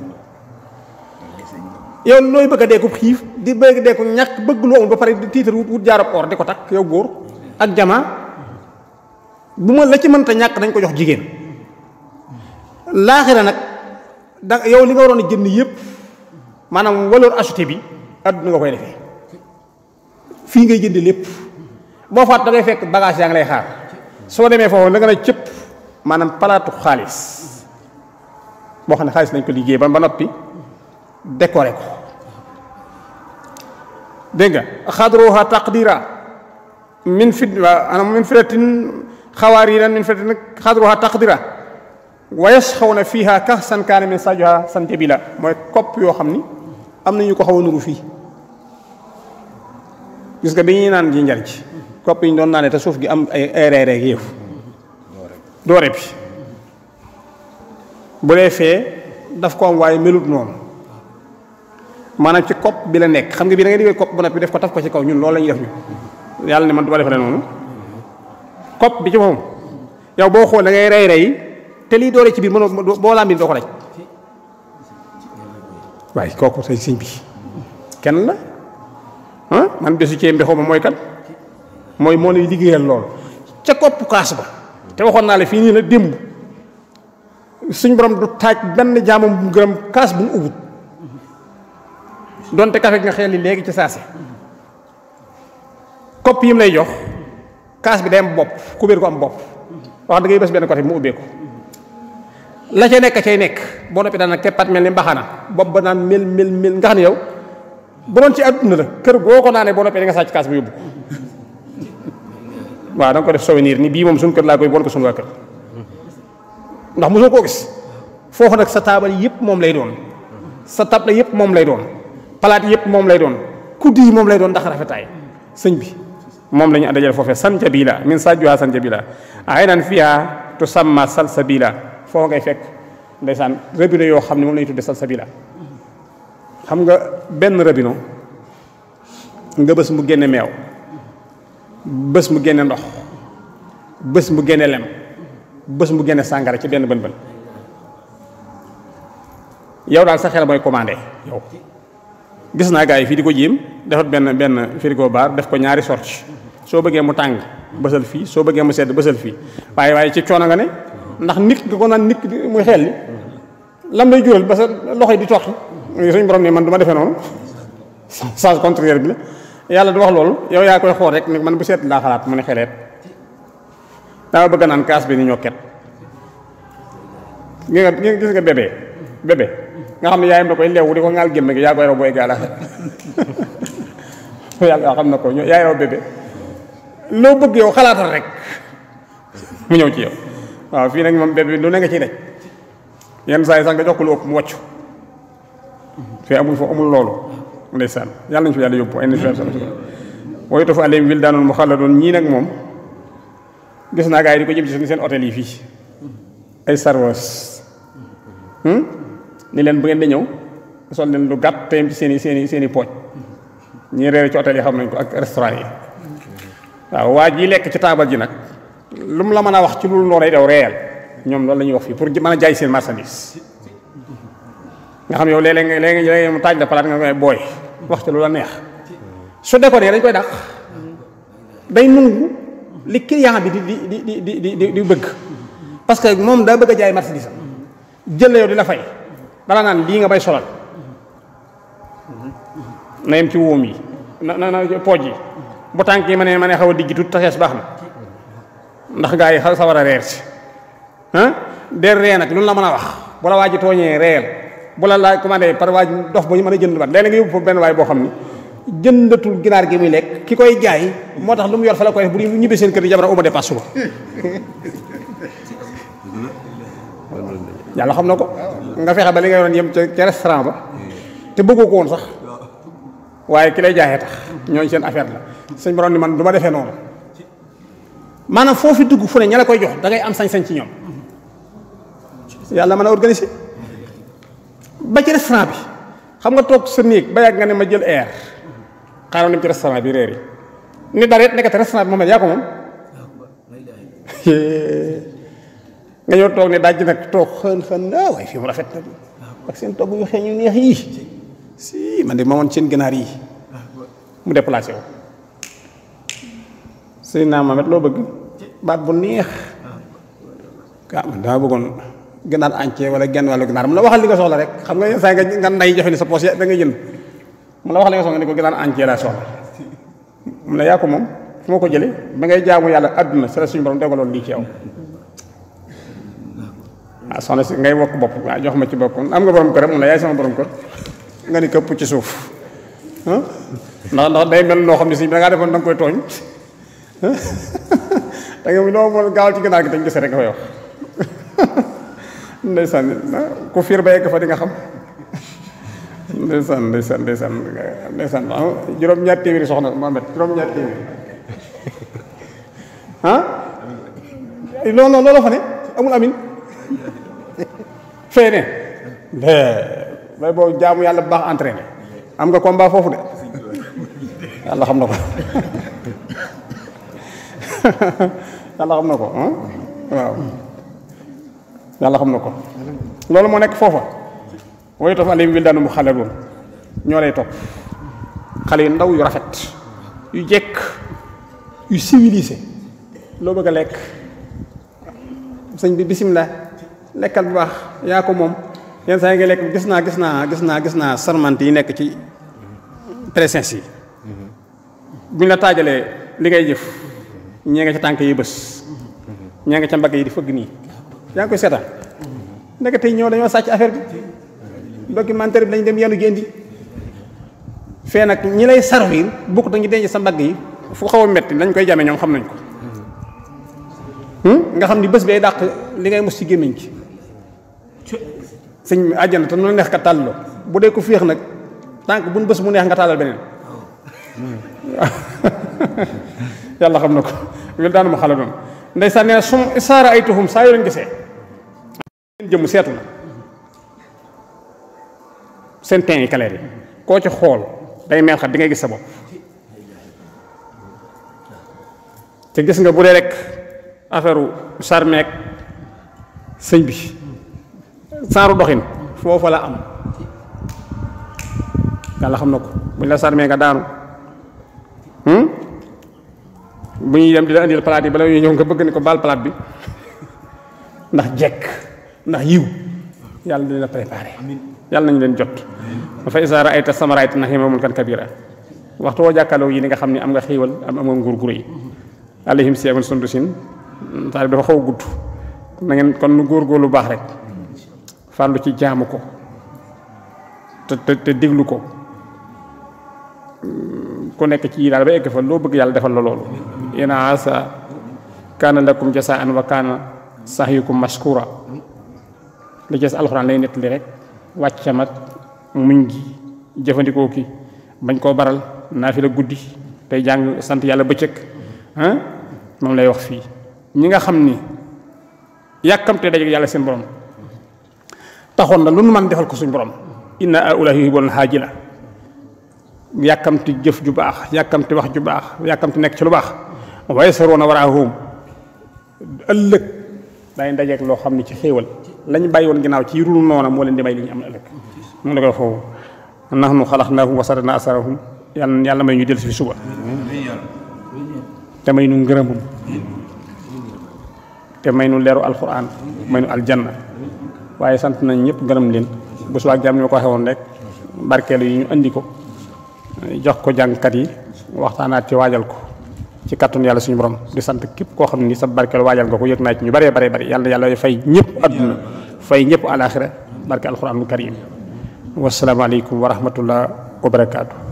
yow nooy bëgg a dee ko xiif di bëgg a dee ko ñàkk bëgg lu amul ba pare di tiitar wut wut jaarab or di ko takk yow góor ak jamaa bu ma la ci mënta ñàkk dañ ko jox jigéen laaxira nag da yow li nga waroon a jënd yëpp maanaam valeur ajoutée bi adduna nga koy defee fii ngay jënd lépp boo faat da ngay fekk bagage yaa ngi lay xaar soo demee foofu da nga ne cëpp maanaam palaatu xaalis boo xam ne xaalis lañ ko liggéey ba ba noppi décoré ko dégg nga xadruha taqdira min fit anam min fidatin xawaariran min fidatin xadruha taqdira wa yasxawna fiha kahsan kaana min sajuha sanjabila mooy kopp yoo xam ni am na ñu ko xaw a nuru fii gis nga bi ñuy naan ji njariñ ci kopp yi ñu doon naanee te suuf gi am ay ay reere ak yëf doore bi bu dee fee daf ko am waaye melut noonu maanaam ci kopp bi la nekk xam nga bii da ngay diggee kopp ba noppi def ko taf ko ci kaw ñun loolu la ñuy def ñu yàlla ne man du ma defaree noonu kopp bi ci moom yow boo xool da ngay rey rey te lii doore ci biir mënoo boo laa mbir doo ko daj waaye kooku say sëñ bi kenn la ah man bésu cee mbi xaw ma mooy kan mooy moo lay liggéeyal lool ca kopp kaas ba te waxoon naa la fii nii la démb suñ borom du taaj benn jaamam bu gërëm kaas bu mu ubut donte kafe nga xel li léegi ci saasi kopp yi mu lay jox kaas bi day am bopp kubéer ko am bopp wax da ngay bés benn côté mu ubbee ko la ca nekk cay nekk boo noppi daan nag keppat mel ni mbaxana bopp ba naan mel mel mel nga xam ne yow bu doon ci àdduna la kër boo ko naanee boo noppee da nga sàcc kaas bi yóbbu ko waaw da nga ko def souvenir ni bii moom suñu kër laa koy bon ko suñu waa kër ndax mosoo koo gis foofu nag sa taabal yëpp moom lay doon sa table yëpp moom lay doon palaat yëpp moom lay doon kuddi yi moom lay doon ndax rafetaay sëñ bi moom la ñu dajale foofee sanjabila min sajjuha sanjabila aynan fiha tusamma salsabila foofu ngay fekk ndeysaan robinet yoo xam ne moom la ñu tudde salsabila xam nga benn robinet nga bés mu génne meew bés mu génne ndox bés mu génne lem bés mu génne sàngara ci benn bën bën yow daal sa xel mooy commandé yow gis naa gars yi fii di ko jéem defat benn benn frigo bar def ko ñaari sorte soo bëggee mu tàng bësal fii soo bëggee mu sedd bësal fii waaye waaye ci coono nga ne ndax nit nga ko naan nit muy xel li lam lay jural ba sa loxo yi di toqi suñ borom ne man du ma defee noonu sens contraire bi la yàlla du wax loolu yow yaa koy xool rek ne man bu seet laa xalaat mu ne xeleet dama bëgg naan kaas bi ni ñokket gis nga gis nga bébé bébé nga xam ne yaayam da koy leewu di ko ngaal gémme gi yaa koy raw booy gaala yàlla xam na ko ñoo yaay raw bébé loo bëgg yow xalaatal rek mu ñëw ci yow waaw fii nag moom bébé lu ne nga ciy daj yenn saa yi sax nga jox ko lu ëpp mu wàccu fii amul foofu amul loolu ndeysaan yàlla nañu fi yàlla yóbbu ay nit wooyu tafu alayhim wildaanun muxalladoon ñii nag moom gis naa gars yi di ko jëm ci seen hôtel yi fii ay sarwas ni leen bu ngeen di ñëw sol leen lu gàtt teyam ci seen i seen i seen i pooj ñii reere ci hôtel yi xam nañ ko ak restaurant yi waaw waa ji lekk ci taabal ji nag lu mu la mën a wax ci lu loo day daw réel ñoom loolu la ñuy wax fii pour mën a jaay seen marchandise nga xam yow léeg-léeg nga léeg-léeg mu taaj la palaat nga koy booy wax ci lu la neex su déconné dañ koy dàq day nungu li client bi di di di di di di di bëgg parce que moom daa bëgg a jaay marchandise am jël la yow di la fay dala naan lii nga bay solal na yem ci wóom yi na na na pooj yi bu tànk yi ma ne ma ne xaw a diggi tuuti taxees baax na ndax gaa yi sa war a reer si ah der ree nag lu la mën a wax bu la waa ji tooñee reel bu la laaj commandé par waa ji dof ba ñu mën a jënd bat léeg nga yóbbu foofu benn waay boo xam ni jëndatul ginaar gi muy lekk ki koy jaay moo tax lu mu yor fa la koy def bu ñu ñibbee seen kër yi jabar uma dépasse suba yàlla xam na ko nga fexe ba li nga yoroon yem ca ca restaurant ba te bëggoo ko woon sax waaye ki lay jaayee tax ñooñu seen affaire la sëñ borom ni man du ma defee noonu maanaam foofu dugg fu ne ña la koy jox da ngay am sañ-sañ ci ñoom yàlla mën a organiser ba ci restaurant bi xam nga toog sa néeg ba yàgg nga ne ma jël air xaaral dem ci restaurant bi réer yi ni dara it nekkati restaurant bi moom yaa ko moom nga ñëw toog ne dajj nag toog xën xën ah waaye fii mu rafet na ak seen togg yu xeeñ yu neex yii si man de ma woon seen ganaar yi mu déplacé wu sëy naa Mamet loo bëgg baat bu neex ah man dama bëggoon ganaar entier wala genn wàllu ganaar mu la waxal li nga soxla rek xam nga yenn saa nga nga nday joxe ni sa poos da ngay jënd mu la waxal li nga soxla nga ne ko ganaar entier laa soxla mu ne yaa ko moom fu ma ko jëlee ba ngay jaamu yàlla àdduna sa la suñu borom dogaloon lii ci yow ah soxna si ngay wokk bopp waaw jox ma ci bopp am nga borom kër mu ne yaay sama borom kër nga ni këpp ci suuf ah ndax ndax day mel noo xam ne si da ngaa defoon da nga koy tooñ da nga loo mën gaawal ci ganaar gi dañ gis rek nga koy wax ndeysaan ku fiir ba yegg fa di nga xam ndeysaan ndeysaan ndeysaan ndeysaan juróom-ñaar téeméeri soxna Mohamed juróom-ñaar téeméeri ah loolu loolu fa ne amul amin fee ne bay boo jaamu yàlla bu baax entraîné am nga combat foofu de yàlla xam na ko yàlla xam na ko waaw yàlla xam na ko loolu moo nekk foofa way tof alayhim wildaanu mu xale loon ñoo lay topp xale yu ndaw yu rafet yu jekk yu civilisé loo bëgg a lekk sëñ bi bisimilah lekkal bu baax yaa ko moom yenn saa yi nga lekk gis naa gis naa gis naa gis naa sarmante yi nekk ci présence yi bu ñu la taajalee li ngay jëf ñee nga ca tànk yi bés ñee nga ca mbagg yi di fëgg nii yaa ngi koy seetaan ndeke tey ñëw dañoo sàcc affaire bi documentaire bi lañ dem yenu ji indi fee nag ñi lay servir bukk dañu denc sa mbagg yi fu xaw a metti lañ koy jame ñoom xam nañ ko nga xam ni bés bee dàq li ngay mos ci gémmiñ ci sëñ àjjana te nu neex ka tàlloo bu dee ko féex nag tànk buñ bés mu neex nga tàllal beneen yàlla xam na ko wel daanu ma xala doon ndeysaan nee sum isaara ay tuhum saa yoo leen gisee seen jëmm seetu na seen teen yi kaleer yi koo ci xool day mel xat di ngay gis sa bopp te gis nga bu dee rek affaire sarmeek sëñ bi saaru doxin foofa la am yàlla xam na ko buñ la sarmee nga daanu bu ñuy dem di la indil palaat yi bala ñuy ñëw nga bëgg ni ko baal palaat bi ndax jekk ndax yiw yàlla dina la préparé yàlla nañu leen jot dafa isaara ay ta samaraayt nax yima mun kan kabira waxtu woo jàkkaarloo yi ni nga xam ne am nga xiiwal am am nga nguur gu rëy alayhim siyabun sundusin taal bi dafa xaw a gudd na ngeen kon nu góor-góor lu baax rek farlu ci jaamu ko te te te déglu ko ku nekk ci yi daal ba egg fa loo bëgg yàlla defal la loolu ina asa kaana lakum jasaan wa kaana sahyukum mashkura li ci alxuraan lay nettali rek wàcc mat muñ gi jëfandikoo ki bañ koo baral naa fi la guddi tey jàng sant yàlla bëccëg ah moom lay wax fii ñi nga xam ni yàkkamte daje yàlla seen borom taxoon na lu nu man defal ko suñ borom inna aula yuhibbuna haajila yàkkamti jëf ju baax yàkkamti wax ju baax yàkkamti nekk ci lu baax waaye saroona waraahum ëllëg day dajeeg loo xam ne ci xéewal lañ bàyyi woon ginnaaw ci rul noona moo leen di may li ñu am ëllëg mu la koy foofu nahnu xalaqnaahum wa sadadna asarahum yàlla yàlla may ñu del si fi suba te may nu ngërëmum te may nu leeru alquran may nu aljanna waaye sant nañ ñëpp gërëm leen bu subaa jàmm ni ma ko waxee woon rek barkeelu yi ñu andi ko jox ko jàngkat yi waxtaanaat ci waajal ko ci kattun yàlla suñu borom di sant képp koo xam ni sa barkeelu waajal nga ko yëg naa ci ñu bëree bare bëri yàlla yàlla fay ñëpp adduna fay ñëpp alaxira barke alquranul karim wasalaamaaleykum wa rahmatullah wa barakaatu